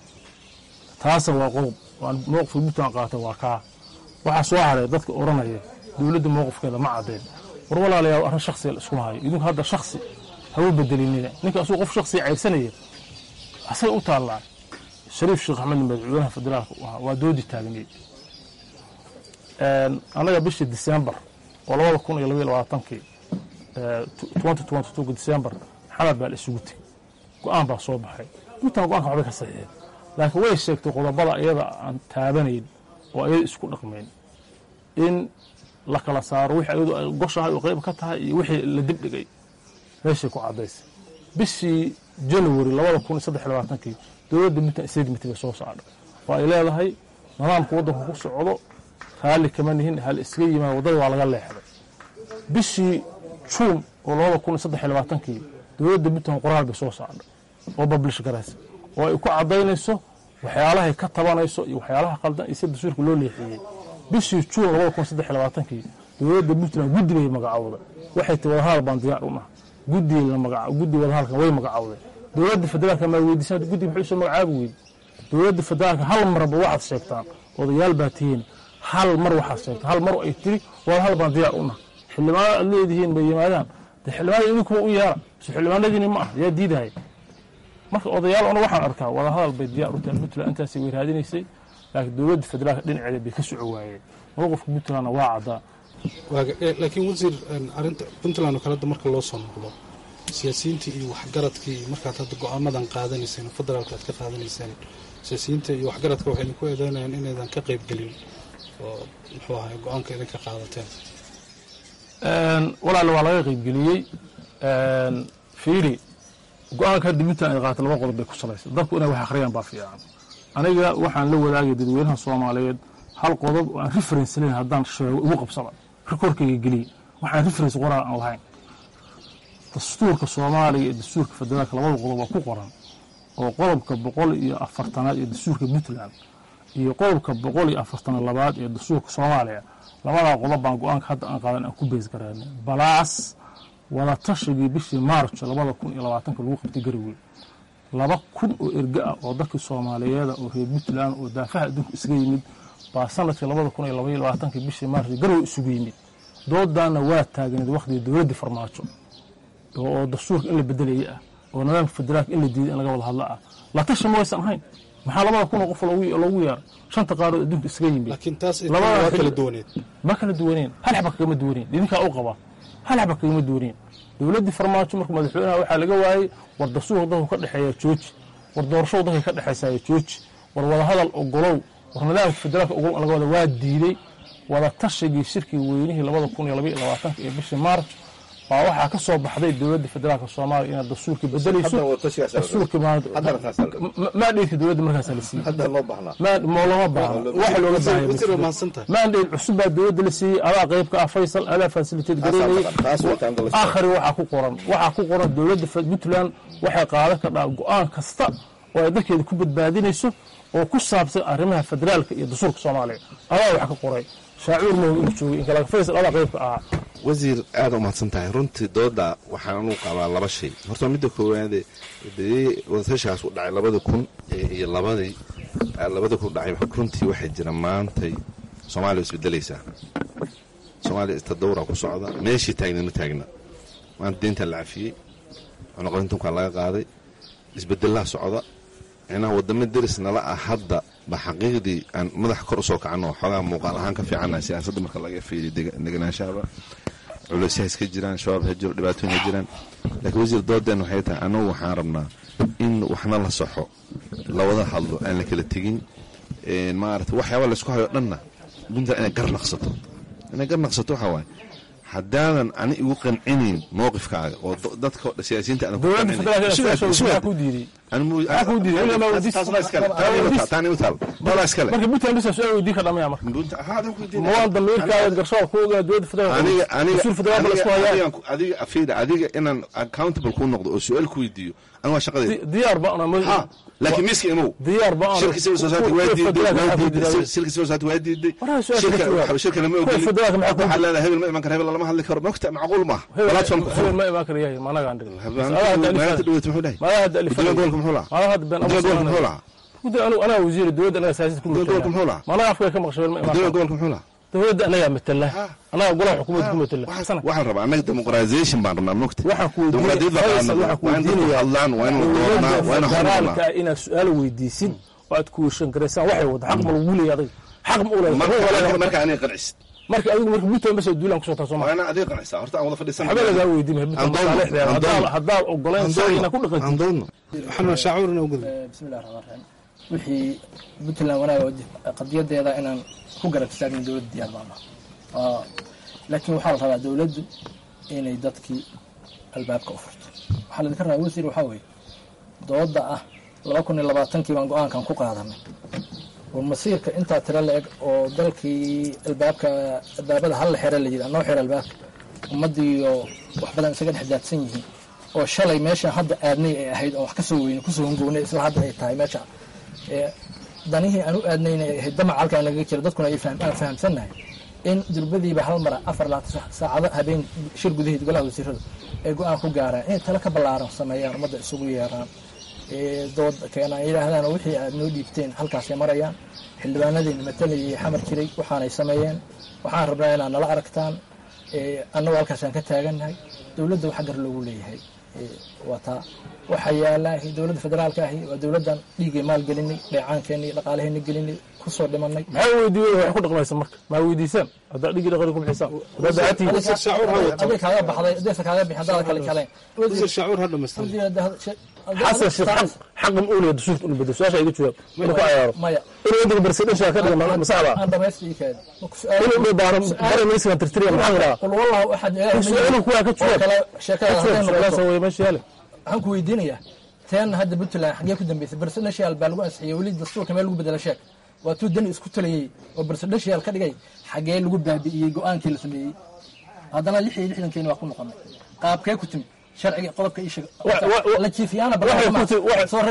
taasa waa qodob mowqifka puntland qaatay waa kaa waxaa soo haray dadka odhanaya dowladda mowqifkeeda ma cadeen war walaalayaal arrin shaksiga iskuma hayo idinku hadda shaksi hawa bedelinina ninka asuu qof shaksiga cayrsanaya asaga u taallaa shariif sheekh axmed madaxweynaha federaalka u ahaa waa doodi taagneed annaga bishii disembar oo labada kun iyo labaiyo labaatankii twenty twenty two disembar xamar baa la isugu tegey go-aan baa soo baxay puntland go-aanka waxbay ka saxiixeen laakiin way sheegtay qodobada iyada aan taabanayn oo ayada isku dhaqmayn in la kala saaro wixii ayadu ay goshahay oo qayb ka tahay iyo wixii la dibdhigay meeshay ku caddaysay bishii january labada kun iyo saddex labaatankii dowladda puntland statement bay soo saadhay oo ay leedahay nidaamka waddanka ku socdo raalli kama nihin hal iskaga yimaado waddada waa laga leexday bishii juun oo labada kun iyo saddex labaatankii dowladda puntland qoraal bay soo saadhay oo bablish garaysa oo ay ku caddaynayso waxyaalahay ka tabanayso iyo waxyaalaha qaldan iyo sida dastuurka loo leexiyey bishii juun labada kun saddex labaatankii dowladda puntland guddi bay magacowday waxay ti wadahadal baan diyaar u naha guddi guddi wadahadalkan way magacowday dowladda federaalka maa weydiisan guddi muxuu soo magacaabi weydi dowladda federaalka hal marba waxaad sheegtaan odayaal baa tihiin hal mar waxaad sheegtaan hal mar ay tiri wadahadal baan diyaar u naha xildhibaanada aad leedihiin bay yimaadaan de xildhibaanada idinkuma u yeera so xildhibaanadiini ma ah yaa diidahay marka odayaal ona waxaan arkaa wadahadal bay diyaar u tahay puntland intaasay way raadinaysay laakiin dowladda federaalka dhinaceeda bay ka soco waayeen mowqifka puntlandna waa caddaa laakiin wasiir arinta puntland oo kaleda marka loo soo noqdo siyaasiyiintii iyo waxgaradkii markaad hadda go-aamadan qaadanayseen federaalka aad ka qaadanayseen siyaasiyiinta iyo waxgaradka waxay idinku eedeynayaan inaydan ka qayb gelin oo muxuu ahay go-aanka idinka qaadateen walaale waa laga qaybgeliyey fiiri go-aanka hadda puntland ay qaata laba qodob bay ku salaysa dadku inay wax akhriyaan baa fiican aniga waxaan la wadaagay dadweynaha soomaaliyeed hal qodob oo aan reference layn haddaan sheego igu qabsada rekoorkayga geliye waxaan reference qoraal aan lahayn dastuurka soomaaliya iyo dastuurka federaalka labada qodob waa ku qoran oo qodobka boqol iyo afartanaad ee dastuurka puntland iyo qodobka boqol iyo afartan labaad ee dastuurka soomaaliya labadaa qodob baan go-aanka hadda aan qaadan aan ku bees garaana balaas wada tashigii bishii maarjo labada kun iyo labaatanka lagu qabtay garowe laba kun oo erga ah oo dadkii soomaaliyeeda oo reer puntland oo daafaha adduunka isaga yimid baa sanadkii labada kun iyo labaiyo labaatankii bishii maarjo garowe isugu yimid doodaana waa taagneed wakhtigii dowladdii farmaajo oo dastuurka in la bedelaya ah oo nidaamka federaalka in la diiday in laga wada hadlo ah la tashi ma waysan ahayn maxaa labada kun oo qof loogu yeera shanta qaarood adduunka isaga yimid laakiin taas waa kala duwaneed ma kala duwaneen hal xaba kagama duwaneen idinkaa u qaba hal xaba kagama duwaneen dowladdii farmaajo marka madaxweynaha waxaa laga waayey war dastuurka dadku ka dhexeeya jooji war doorashadu dadka ka dhexaysaya jooji war wadahadal ogolow war nidaamka federaalka ogolow laga wada waa diiday wada tashigii shirkii weynihii labada kun iyo labaiyo labaatanka iyo bishii maarj baa waxaa ka soo baxday dowladda federaalka soomaaliya inaad dastuurkii bedelayso dastuurkii maandheydka dowladda markaasa la siiyey looma baahno waxa looga baahaya maandheyd cusub baa dowladda la siiyey adaa qayb ka ah faysal adaa fasiliteed gareynayay aakhari waxaa ku qoran waxaa ku qoran dowladda puntland waxay qaadan kardhaa go-aan kasta oo ay dalkeeda ku badbaadinayso oo ku saabsan arrimaha federaalka iyo dastuurka soomaaliya adaa wax ka qoray shaacuur mahow inuu joogay inkalaga faysal adaa qaybka ahaa wasiir aada u mahadsan tahay runtii dooda waxaan anu qabaa laba shay horta midda koowaade dee wadatashaas u dhacay labada kun iyo labadii labada kun dhacay runtii waxay jira maantay soomaaliya isbedelaysaa soomaaliya istadawra ku socda meeshii taagna ma taagna maanta deyntaa la cafiyey cunuqarintunkaa laga qaaday isbedelaa socda micnaha wadamo deris nala ah hadda ba xaqiiqdii aan madaxa kor usoo kacno xoogaa muuqaal ahaan ka fiicannaha siyaasadda marka laga fiiriyo deganaanshaaba culeysya iska jiraan shabaab ha jiro dhibaatooyin ha jiraan laakiin wasiir doodeen waxay tahay annagu waxaan rabnaa in waxna la saxo lawada hadlo aan la kala tegin maarata waxyaaba laysku hayo dhanna puntland inay gar naqsato inay gar naqsato waxaa waaye haddaadan ani igu qancinayn mowqifkaaga oo dadka siyaasiyiinta marka puntland bisa su-aal weydiin ka dhamaya marka mawaan damiirkaaga garshoor ku ogaa dowladda federaalsul federaal la isku hayaa adiga afida adiga inaan accountable ku noqdo oo su-aal ku weydiiyo aniga waa shaqadayda diyaar ba laakiin miiska imow diyaar ba shirka civil society waa diiday shirka civil society waa diiday shirka lama ogolin waxaa leedahay hebel ma iman karo hebel lama hadli karo mogta macquul maaha platform hebel ma iman karo yahay managaan dhigin maalinta dhaweyt muxuu dhahay gudoomiya gobolka muxuu lahaa gudoomiya gobolka muxuu lahaa anaa wasiir dowladda anaga siyaasad ku gudoomiya gobolka muxuu lahaa managa afka ka maqshay ma iman gudoomiya gobolka muxuu lahaa dowladda anagaa matala anaga golaha xukuumadda ku matala waxaan rabaa annaga demoqraization baan rabnaa mogta waxaan ku hadlaan waa inuu doodnaa waa inuu federaalka inaad su-aal weydiisid oo aad kuweshan garaysaan waxay wada xaq ma lagu leeyahay adiga xaq ma u leeyahay marka aniga qancisid marka adigu marka puntland bas duulaan kusoo taa soomaa waana adiga qancisa horta aan wada fadhiisan waxba lagaa weydiin haddaad ogoleen sax inaad ku dhaqantid waxaan shaacuurna uguda bismillahi raxmaan raxiim wixii puntland wanaaga qadiyadeeda inaan ku garab istaagin dowladda diyaar baan ah laakiin waxaa la rabaa dowladdu inay dadkii albaabka u furto waxaa laidinka rabaa wasiir waxaa weeye dooda ah laba kun iyo labaatankii baan go-aankan ku qaadanay oo masiirka intaa tiro la eg oo dalkii albaabka albaabada hal xere la yidhi anoo xere albaabka ummadiiyo wax badan isaga dhex daadsan yihiin oo shalay meesha hadda aadnay ay ahayd oo wax kasoo weyne kusoo hongownay isla hadda ay tahay meesha danihii aan u aadnayna ay ahayd damac halkaa nagaga jira dadkuna aan fahamsannahay in durbadiiba hal mara afar laatan saacado habeen shir gudaheed golaha wasiirada ay go-aan ku gaaraan inay talo ka ballaaran sameeyaan ummadda isugu yeeraan dood keenaan yidhaahdaan wixii aad noo dhiibteen halkaasay marayaan xildhibaanadeena matalayay xamar jiray waxaanay sameeyeen waxaan rabnaa inaad nala aragtaan annagoo halkaasaan ka taagannahay dowladda waxa gar loogu leeyahay waa taa waxaa yaala dowladda federaalka ahi waa dowladdan dhiigay maal gelinay dheecaankeenni dhaqaalaheena gelinay kusoo dhimanay maxaa weydiiyey wax ku dhaqmaysa marka maa weydiisaan haddaa dhigii dhaqani ku bixisaan haddaa daacadtii aday kaaga baxday adaysa kaaga bixin haddaada kala jeclayn shaacuur ha dhamaystan xasan sheekh xaq ma uulaya dastuurka inu bedelo su-aasha iga jawaab inuu ku cayaaro maya inuu waddanka barsadhashaa ka dhiga masaxba aan dhamaysta ii kaadi inuu dhibaaro bare ministran tirtiriya maxaa yidhaha qul wallahu axad su-aalu kuwaa ka jawaab sheekada hadday su-aalaasa noqoto way meesha yaale waxaan ku weydiinayaa teen hadda puntland xaggee ku dambeysay barsadhashiyaal baa lagu ansixiyey weli dastuurka meel lagu bedela sheeg waa tuu dani isku talayey oo barsadhashiyaal ka dhigay xaggee lagu baabi'iyey go-aankii la sameeyey haddana lix iyo lixdankeeni waa ku noqonay qaabkee ku timi sharciga qodobka ii sheeg la jiifiyaana soo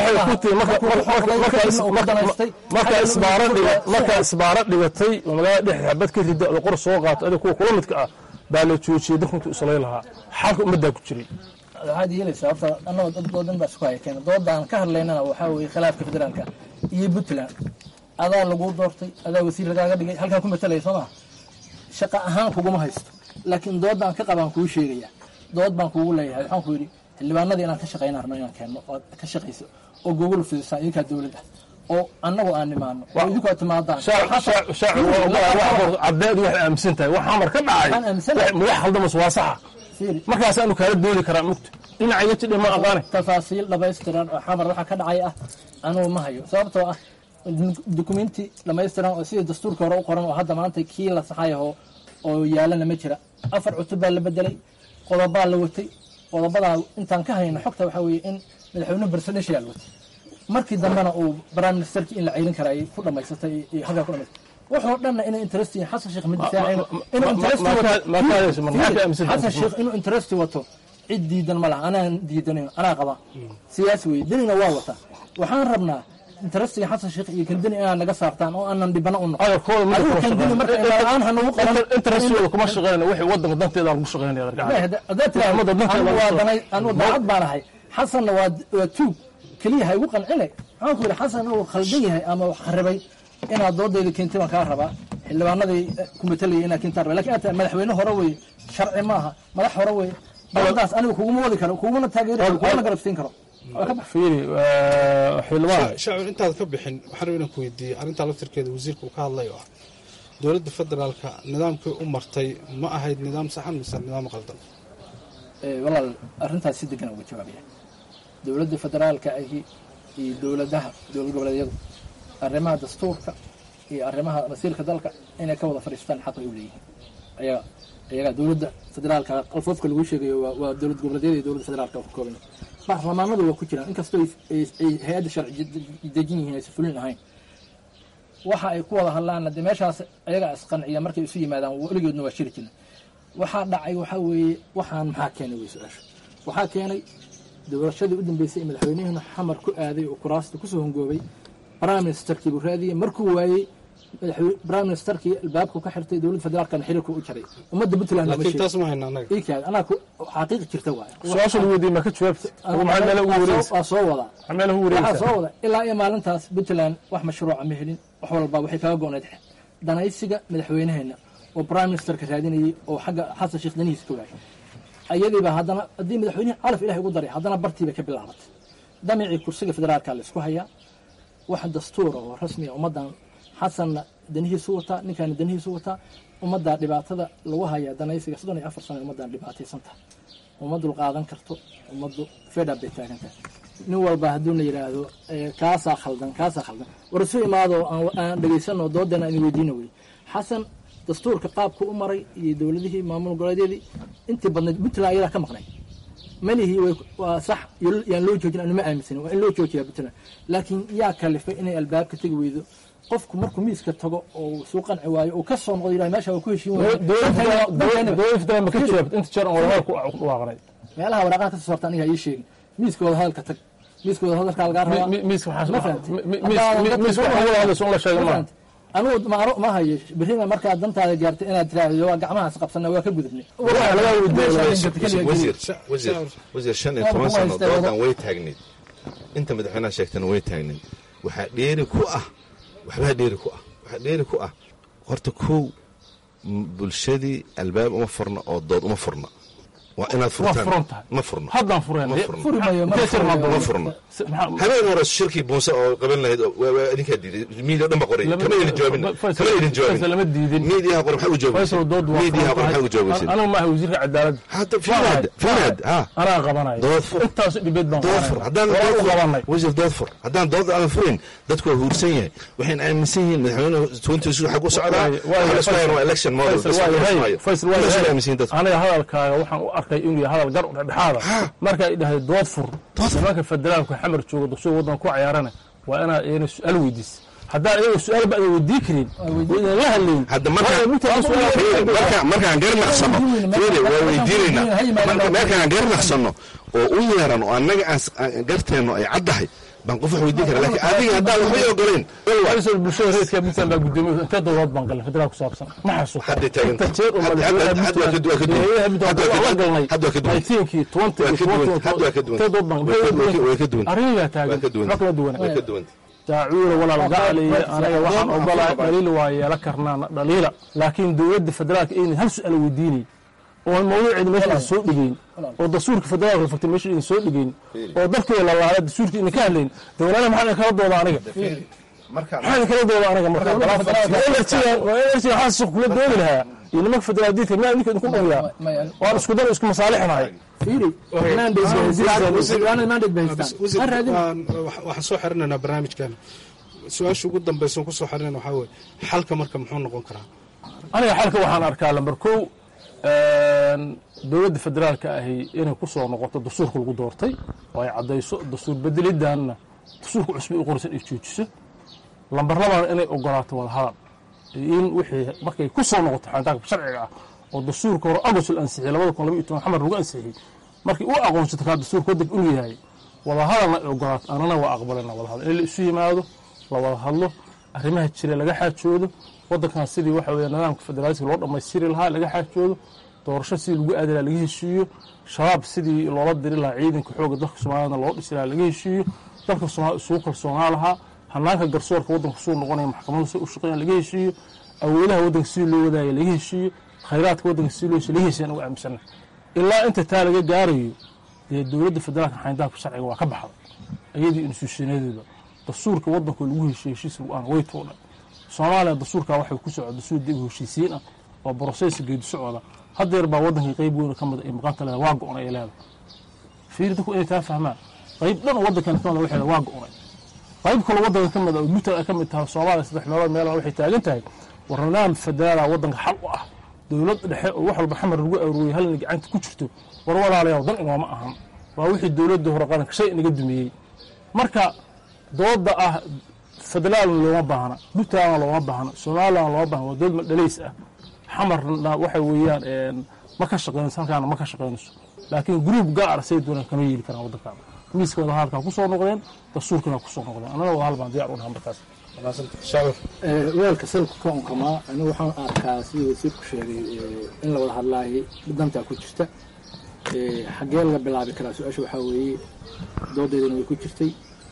marka isbaaro dhiga marka isbaaro dhigatay oo magaalada dhex xabad ka rida oo qor soo qaato adiga kuwa kula midka ah baa la joojiyey dadku intuu islay lahaa xalka ummaddaa ku jiray waxaad yeelaysaa horta annagoo dad doodan baa isku haya keena doodaan ka hadlaynana waxaa weeye khilaafka federaalka iyo puntland adaa laguu doortay adaa wasiir lagaaga dhigay halkaa ku matalaya soo maa shaqa ahaan kuguma haysto laakiin doodaan ka qabaan kuu sheegaya dood baan kuugu leeyahay waxaan ku yidhi xildhibaanadii inaan ka shaqayna rabno inaan keenno ood ka shaqayso oo gogol fidisaan idinkaa dowladda oo annagoo aan nimaano oo idinku aad timaadaan caddeed waxay aaminsan tahay wax amar ka dhacay Waxaan aaminsanahay. wax khaldamas waa saxa Fiiri. markaas aanu kaala doodi karaa mugta dhinaca iga tidhi ma aqaane tafaasiil dhamaystiran oo xamar waxa ka dhacay ah anugu ma hayo sababtoo ah dukumenti dhamaystiran oo sidii dastuurka hore u qoran oo hadda maanta kii la saxayaho oo yaalana ma jira afar cutub baa la bedelay qodobaa la watay qodobadaa intaan ka hayno xogta waxaa weeye in madaxweynuhu presidential watay markii dambena uu prime ministerkii in la ceyrin kara ay ku dhamaysatay iyo halkaa ku dhamaysatay wuxuu dhanna inay interest yihiin xasan sheekh ma difaacayno inuu interest wato xasan sheekh inuu interest wato cid diidan ma laha anaan diidanayn anaa qaba siyaasi weye denina waa wata waxaan rabnaa interestiga xasan sheekh iyo kandeni inaad naga saartaan oo aanan dhibana u noqon adigu kandeni marka aan hanagu qaban interestooda kuma shaqeynaya wixii wadanka danteeda lagu shaqeynaya haddaad tiraahdo anu daacad baan ahay xasanna waa waa tuug keliya ha igu qancine waxaan ku yidhi xasan uu khaldan yahay ama wax kharibay inaad doodayda keentay baan kaa rabaa xildhibaanadii ku matalayay inaad keentaan rabaa lakin aad tahay madaxweyne hore weye sharci maaha madax hore weye doodaas aniga kuguma wadi karo kugumana taageeri karo kugumana garabsiin karo fiiri xildhibaan shacbi intaad ka bixin waxaan rabaa inaan ku weydiiyey arrintaa laftirkeeda wasiirka uu ka hadlay oo ah dowladda federaalka nidaamkii u martay ma ahayd nidaam saxan mise nidaam qaldan walaal arrintaas si degan uga jawaabaya dowladda federaalka ahi iyo dowladaha dowlad goboleedyadu arrimaha dastuurka iyo arrimaha masiirka dalka inay ka wada fadhiistaan xaq ay u leeyihiin ayaga ayagaa dowladda federaalka qalfoofka lagu sheegayo waa dowlad goboleedyada iyo dowladda federaalka ka kooban baarlamaanadu waa ku jiraan inkastoo ay hay-adda sharci dejin yihiin aysan fulin ahayn waxa ay ku wada hadlaan dee meeshaas ayagaa isqanciya markay isu yimaadaan weligoodna waa shiri jirna waxaa dhacay waxaa weeye waxaan maxaa keenay wey su-aasha waxaa keenay doorashadii u dambeysay ee madaxweynihiina xamar ku aaday oo kuraasta kusoo hongoobay prime ministerkii buu raadiyey markuu waayey prime ministerkii albaabku ka xirtay dowladda federaalkana xiriirku u jaray ummadda puntland laakiin taas ma hayna anaga ikaad anaa xaqiiqi jirta waay su-aasha lagu weydiiyey ma ka jawaabta maxaa meela ugu wareegaysa waa soo wadaa maxaa meela ugu waxaa wareegaysa soo wada ilaa iyo maalintaas puntland wax mashruuca ma helin wax walba waxay kaga go-nayd danaysiga madaxweynaheena oo prime ministerka raadinayay oo xagga xasan sheekh danihiisa ka waayay ayadiiba haddana haddii madaxweynihi calaf ilahay ugu daray haddana bartiibay ka bilaabatay damicii kursiga federaalka la isku hayaa wax dastuura oo rasmiya ummaddan xasanna danihiisu wataa ninkaana danihiisu wataa ummaddaa dhibaatada lagu hayaa danaysiga soddon iyo afar sana ummaddan dhibaataysan tahay uma dulqaadan karto ummaddu fedhab bay taagan tahay nin walba hadduuna yidhaahdo kaasaa khaldan kaasaa khaldan war isu imaado aan dhegaysano doodana aan weydiina wey xasan dastuurka qaabku u maray iyo dowladihii maamul goboleedyadii intii badnayd puntland ayadaa ka maqnay malihii waa sax yaan loo joojin anuma aaminsanin waa in loo joojiyaa puntland laakiin yaa kalifay inay albaabka tegi weydo qofku markuu miiska tago oo suu qanci waayo uu ka soo noqdo yidhahdo meesha waa ku heshiin dowladda federaalka ma ka jawaabta inta jeer aan wadahadal ku dhawaaqnay meelaha waraaqaha ka soo saarta aniga ii sheegin miiska wada hadalka tag miiska wada hadalkaa lagaa rabaa miiska Ma fahamtay? miiska waxaa wada hadlayso in la sheego maaha anugu maaro ma hayo berrina markaad dantaada gaartay inaad tiraahdo waa gacmahaas qabsana waa ka gudubnay Waxaa laga weydiiyey wasiir wasiir wasiir shan iyo toban sano doodan way taagneyd inta madaxweynaha sheegtana way taagneyd waxaa dheeri ku ah waxbaa dheeri ku ah waxaa dheeri ku ah horta kow m- bulshadii albaab uma furna oo dood uma furna waa inaad waa furan furtaan tahay ma furna haddaan fureen ma furna furi mayo ma Jeesir ma ma furna habeen hore shirkii buunse oo qaban lahayd oo- waa- waa idinkaa diiday miidiya dhan ba qoray kama idin jawaabin kama idin jawaabin lama diidin miidiyaha qoray maxaa u faysal jawaabisay dood waa miidiyaha qoray maxaa u furan jawaabisay tahay anigu maaha wasiirka cadaaladda hada fiirad fiirad ha anaa qabanayo dood fur intaas dhibeed baan dood fur haddaan qabanaya dood u qabanay fur wasiir dood fur haddaan dood aan furin dadku waa huursan yahay waxayna aaminsan yihiin madaxweynuhu twenty two xag u socdaa waxa la isku hayaan waa election model Faysal bas waa la isku yahay hayo Faysal waa Intaas ay yahay aaminsan yihiin dadku aniga hadalkaaga waxaan u arkay inuu yahay hadal gar u dhexdhexaada Ha. marka ay dhahay dood fur Dood fur. nimanka federaalka xamar jooga dugsiga waddanka ku cayaarana waa inaad iyana su-aal weydiis haddaan iyaga su-aal ba adan weydii karin oo idan la hadlayn hadda marka Waa inta aan su-aal- fiiri, marka markaan gar naqsano fiiri waa weydiinaynaa marka markaan gar naqsano oo u yeeran oo annaga aan s- aan garteenno ay caddahay baan qof wax weydiin kara laakiin adiga haddaan waxbay ogoleen faysal bulshada reerka puntland baa gudoomiyey intee dowlad baan galnay federaal ku saabsan ma xasuusto Hadday taagan inta tahay. jeer oo Hadda- hadda- madaxweynaha hadda waa ka du- waa ka duwan. madaxweynaha Puntland Hadda waa ka waan la duwan. galnay Hadda waa ka duwan. 19-kii, 20-kii, Waa ka duwan. 20-kii, Hadda waa ka duwan. intee dood baan Waa ka- waa ka- waa ka duwan. arrimayaa taagan waa ka duwan ma kala duwana way ka duwan daacuura walaal gacaliye anaga waxaan ogolahay dhaliil waa yeelan karnaa dhaliila laakiin dowladda federaalka aynan hal su-aal weydiinay oo mawduuceeda meesha idin soo dhigeyn oo dastuurka federaalka la furtay meesha idin soo dhigeyn oo dalkeeda la laalay dastuurka idin ka hadlayn dowlada maxaa idin kala dooda aniga maxaa idin kala dooda aniga marka enerjiga waa enerjiga xasan sheekh kula doodi lahaa iyo nimanka federaal diidka miyaa idinka idinku dhumiyaa waan isku dan isku masaalixnahay fiiri mandate bay haystaan mandate bay haystaan wasiir ha raadin waan- wax- waxaan soo xirinaynaa barnaamijkan su-aasha ugu dambaysan kusoo xariran waxaa weye xalka marka muxuu noqon karaa aniga xalka waxaan arkaa lambar kow dowladda federaalka ahi inay ku soo noqoto dastuurka lagu doortay oo ay caddayso dastuur bedelidanna dastuurka cusbi u qorsan ay joojiso lambar labana inay ogolaato wadahadal in wixii markay ku soo noqoto xanitaanka sharciga ah oo dastuurka hore agost la ansixiyey labada kun laba iyo toban xamar lagu ansixiyey markii u aqoonsato kaa dastuurka waddanka inu yahay wadahadalna ay ogolaato anana waa aqbalena wadahadal in la isu yimaado la wada hadlo arrimaha jira laga xaajoodo waddankan sidii waxa weeye nidaamka federaaliska loo dhammaystiri lahaa laga xaajoodo doorasho sidii lagu aadi lahaa laga heshiiyo shabaab sidii loola diri lahaa ciidanka xoogga dalka soomaaliyana loo dhisi lahaa laga heshiiyo dalka soomaliya isugu kalsoonaa lahaa hanaanka garsoorka waddanka suu noqonaya maxkamadu si u shaqeeyaan laga heshiiyo awoodaha waddanka sidii loo wadaaya laga heshiiyo khayraadka waddanka sidii loo heshiyo laga heshiyan ugu aaminsana ilaa inta taa laga gaarayo dee dowladda federaalka xayndaabka sharciga waa ka baxday iyadii instituushanadeeda dastuurka waddanka lagu heshiyo heshiis aan way tuudhay soomaaliya dastuurkaa waxay ku socda dastuur dib heshiisiin ah oo broseska geedi socda hadeer baa waddankii qayb weyn ka mid ay maqanta leedahay waa go-on ay leedahay fiiri dadku inay taa fahmaan qayb dhan oo waddankan ka mid waxay waa go-onay qayb kale waddanka ka mid oo puntland ay ka mid tahay soomaaliya saddex meelood meelaha waxay taagan tahay war nidaam federaala waddanka xal u ah dowlad dhexe oo wax walba xamar lagu arooriyey halna gacanta ku jirto war walaalayaal dan inooma ahan waa wixii dowladda hore qaranka shay inaga dumiyey marka dooda ah federaalna looma baahna puntlandna looma baahna somalilandna looma baahna waa dowlad madhalays ah xamarna waxa weeyaan ma ka shaqeynayso halkaana ma ka shaqeynayso laakiin gruub gaar say doonaan kama yeeli karaan waddankaana miiska wadahadalkaa ku soo noqdeen dastuurkana ku soo noqdeen annana wadahal baan diyaar u dhaha markaas weelka salka ka unkamaa anigu waxaan arkaa sidii wasiirku sheegay in la wada hadlaayay dantaa ku jirta xaggee laga bilaabi karaa su-aasha waxaa weeye doodeydana way ku jirtay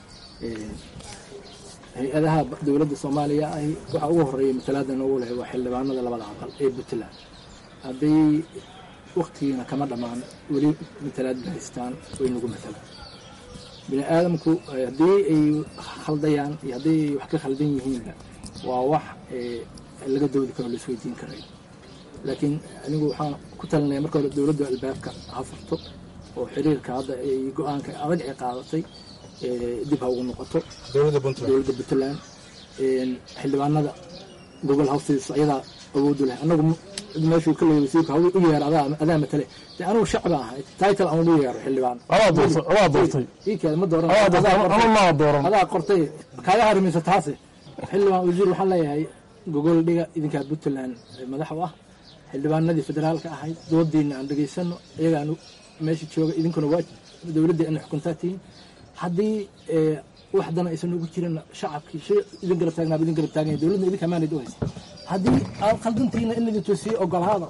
hay-adaha dowladda soomaaliya ahi waxaa ugu horeeya matalaadan ugu lehay waa xildhibaanada labada aqal ee puntland hadday waktigiina kama dhammaan weli matalaad ba haystaan way nagu matalaan bini aadamku haddii ay khaldayaan iyo haddii ay wax ka khaldan yihiinba waa wax laga doodi karo laisweydiin karay laakiin anigu waxaan ku talinaya marka hore dowladda albaabka ha furto oo xiriirka hadda ay go-aanka adag ay qaadatay dib ha ugu noqoto dowladda puntland xildhibaanada gobol hawstiisa ayadaa awoodu leh anagu meeshuu ka leeyay wasiirka hawl u yeer adaa adaa matale de anigu shacba ahay title aan ugu yeero xildhibaan adaa doortay iikeeda ma dooran maa dooran adaa qortay kaaga harimaysa taase xildhibaan wasiir waxaan leeyahay gogol dhiga idinkaa puntland madax u ah xildhibaanadii federaalka ahayd doodiina aan dhegaysano iyagaan meesha jooga idinkuna waa dowladda ina xukuntaa tihiin haddii wax dana aysan ugu jirin shacabkii shay idin garab taagnaaba idin garab taaganya dowladna idinka amaanad u haysa haddii aad khaldantiina in idin toosiye ogolaada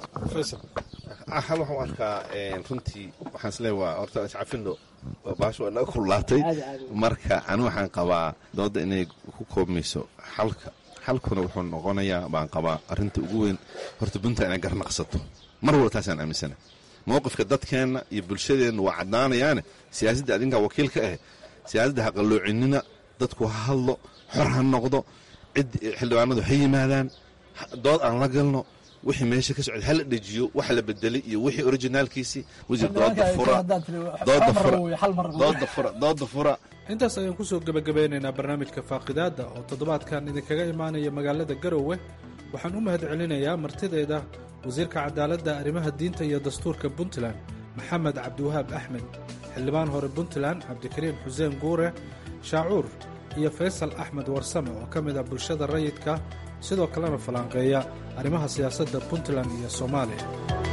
hal waxaan arkaa runtii waxaan isleeyahay waa horta iscafino baasha waa naga kululaatay marka ani waxaan qabaa dooda inay ku koobmayso xalka xalkuna wuxuu noqonayaa baan qabaa arrinta ugu weyn horta puntland inay garnaqsato mar walba taasaan aaminsana mowqifka dadkeenna iyo bulshadeenna waa caddaanayaane siyaasadda adinkaa wakiil ka ah siyaasadda ha qalloocinina dadku ha hadlo xor ha noqdo cid xildhibaanadu ha yimaadaan dood aan la galno wixii meesha ka socda hala dhejiyo wax la bedelay iyo wixii orijinaalkiisii wasiir dooda fura dooda fura dooda fura dooda fura intaas ayaan kusoo gebagabeynaynaa barnaamijka faaqidaadda oo toddobaadkan idinkaga imaanaya magaalada garowe waxaan u mahad celinayaa martideeda wasiirka cadaaladda arrimaha diinta iyo dastuurka puntland maxamed cabdiwahaab axmed xildhibaan hore puntland cabdikariim xuseen guure shaacuur iyo faysal axmed warsame oo ka mid ah bulshada rayidka sidoo kalena falanqeeya arrimaha siyaasadda puntland iyo soomaaliya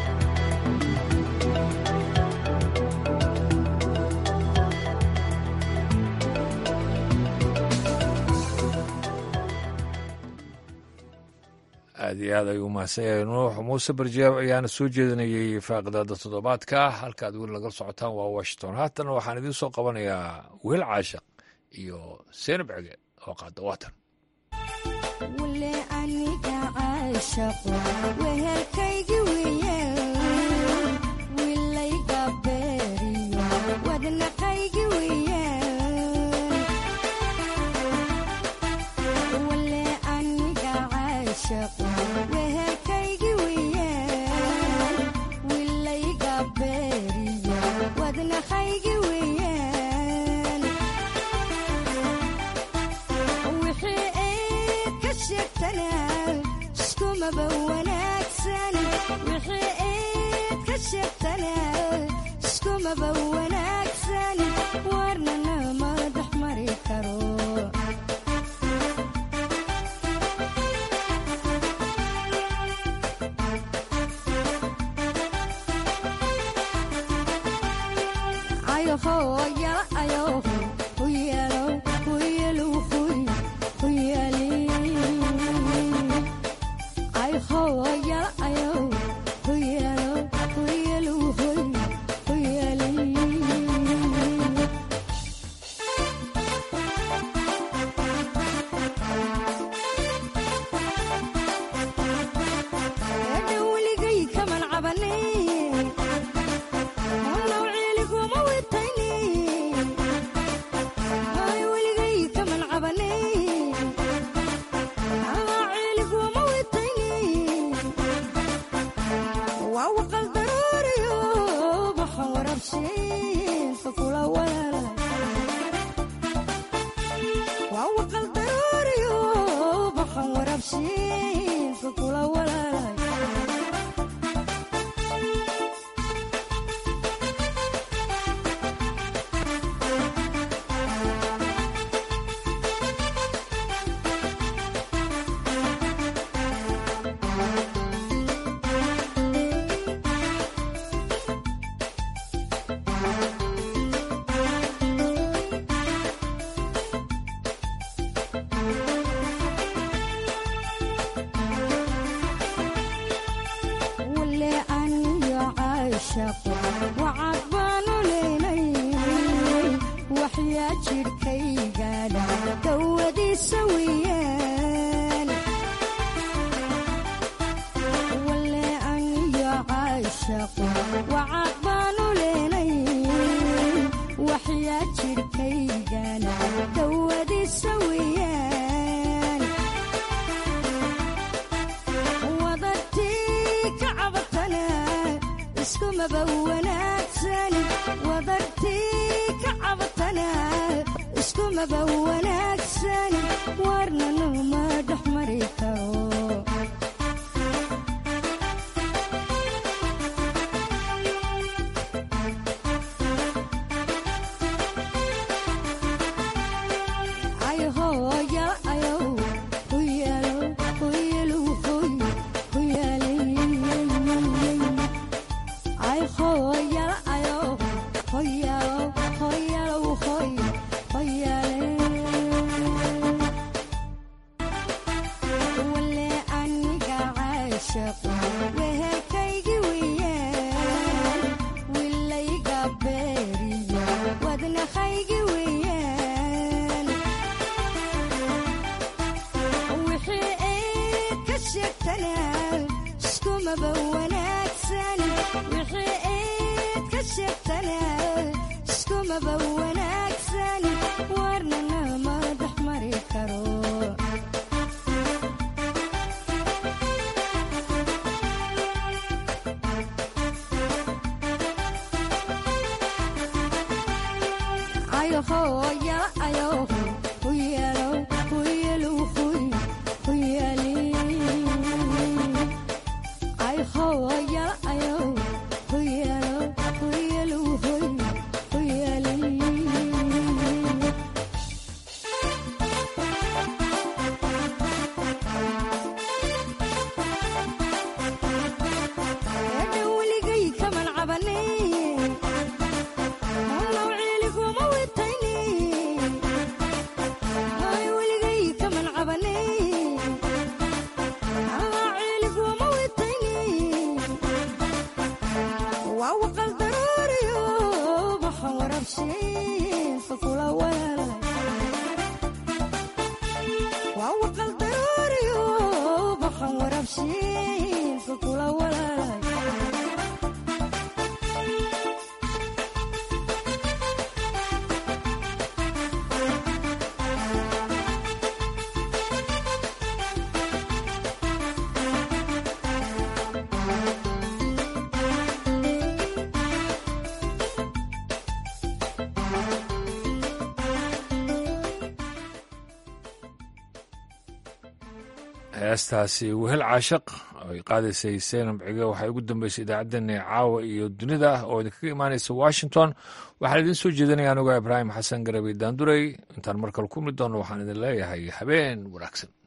aad iyo aad ayuu mahadsan yahay nuux muuse barjeeb ayaana soo jeedinayey faaqidaada toddobaadka halkaad weli nagala socotaan waa washington haatana waxaan idiin soo qabanayaa weel caashaq iyo seenab cege oo qaada waatan wixii wanaagsani warnana ma dhex mari karo weligay kaman cabane nawciliguma witayni weligay kaman cabane ciliguma witayni waa waqal daruuriyo maxan warabshiinka kula walaalay waa waqal daruuriyo maxan warabshiinka kula walaalay wale aniyo caashaqo wacad baanu leynay waxyaa jidhkaygaadha dawadiisa weeyaan wale aniyo caashaqo wacad baanu leynay waxyaa jidhkaygaadha dawadiisa weeyaan wadartii ka cabatana iskumaba wanaagsani wadartii ka cabatana iskumaba wanaagsani warnanu ma dhex mari karo wehelkaygi weeyaan wilayga beeriyo wadnahaygi weeyaan wixii ayd ka sheegtana iskumaba wanaagsan wixii ayd ka sheegtana iskumaba wanaagsan warnana ma dhex mari karo weligay kaman cabane nawciliguma witayni weligay kaman cabane ciliguma witayni waa waqal daruuriyo maxan warabshiinka kula walaalay waa waqal daruuriyo maxan warabshiinka kula walaalay heestaasi wehel caashaq ay qaadaysay seenam cige waxaa ugu dambeysay idaacaddeenna caawa iyo dunida oo idinkaga imaanaysa washington waxaan idiin soo jeedinaya anigoo ibraahim xasan garabi daanduray intaan markale ku mid doonno waxaan idin leeyahay habeen wanaagsan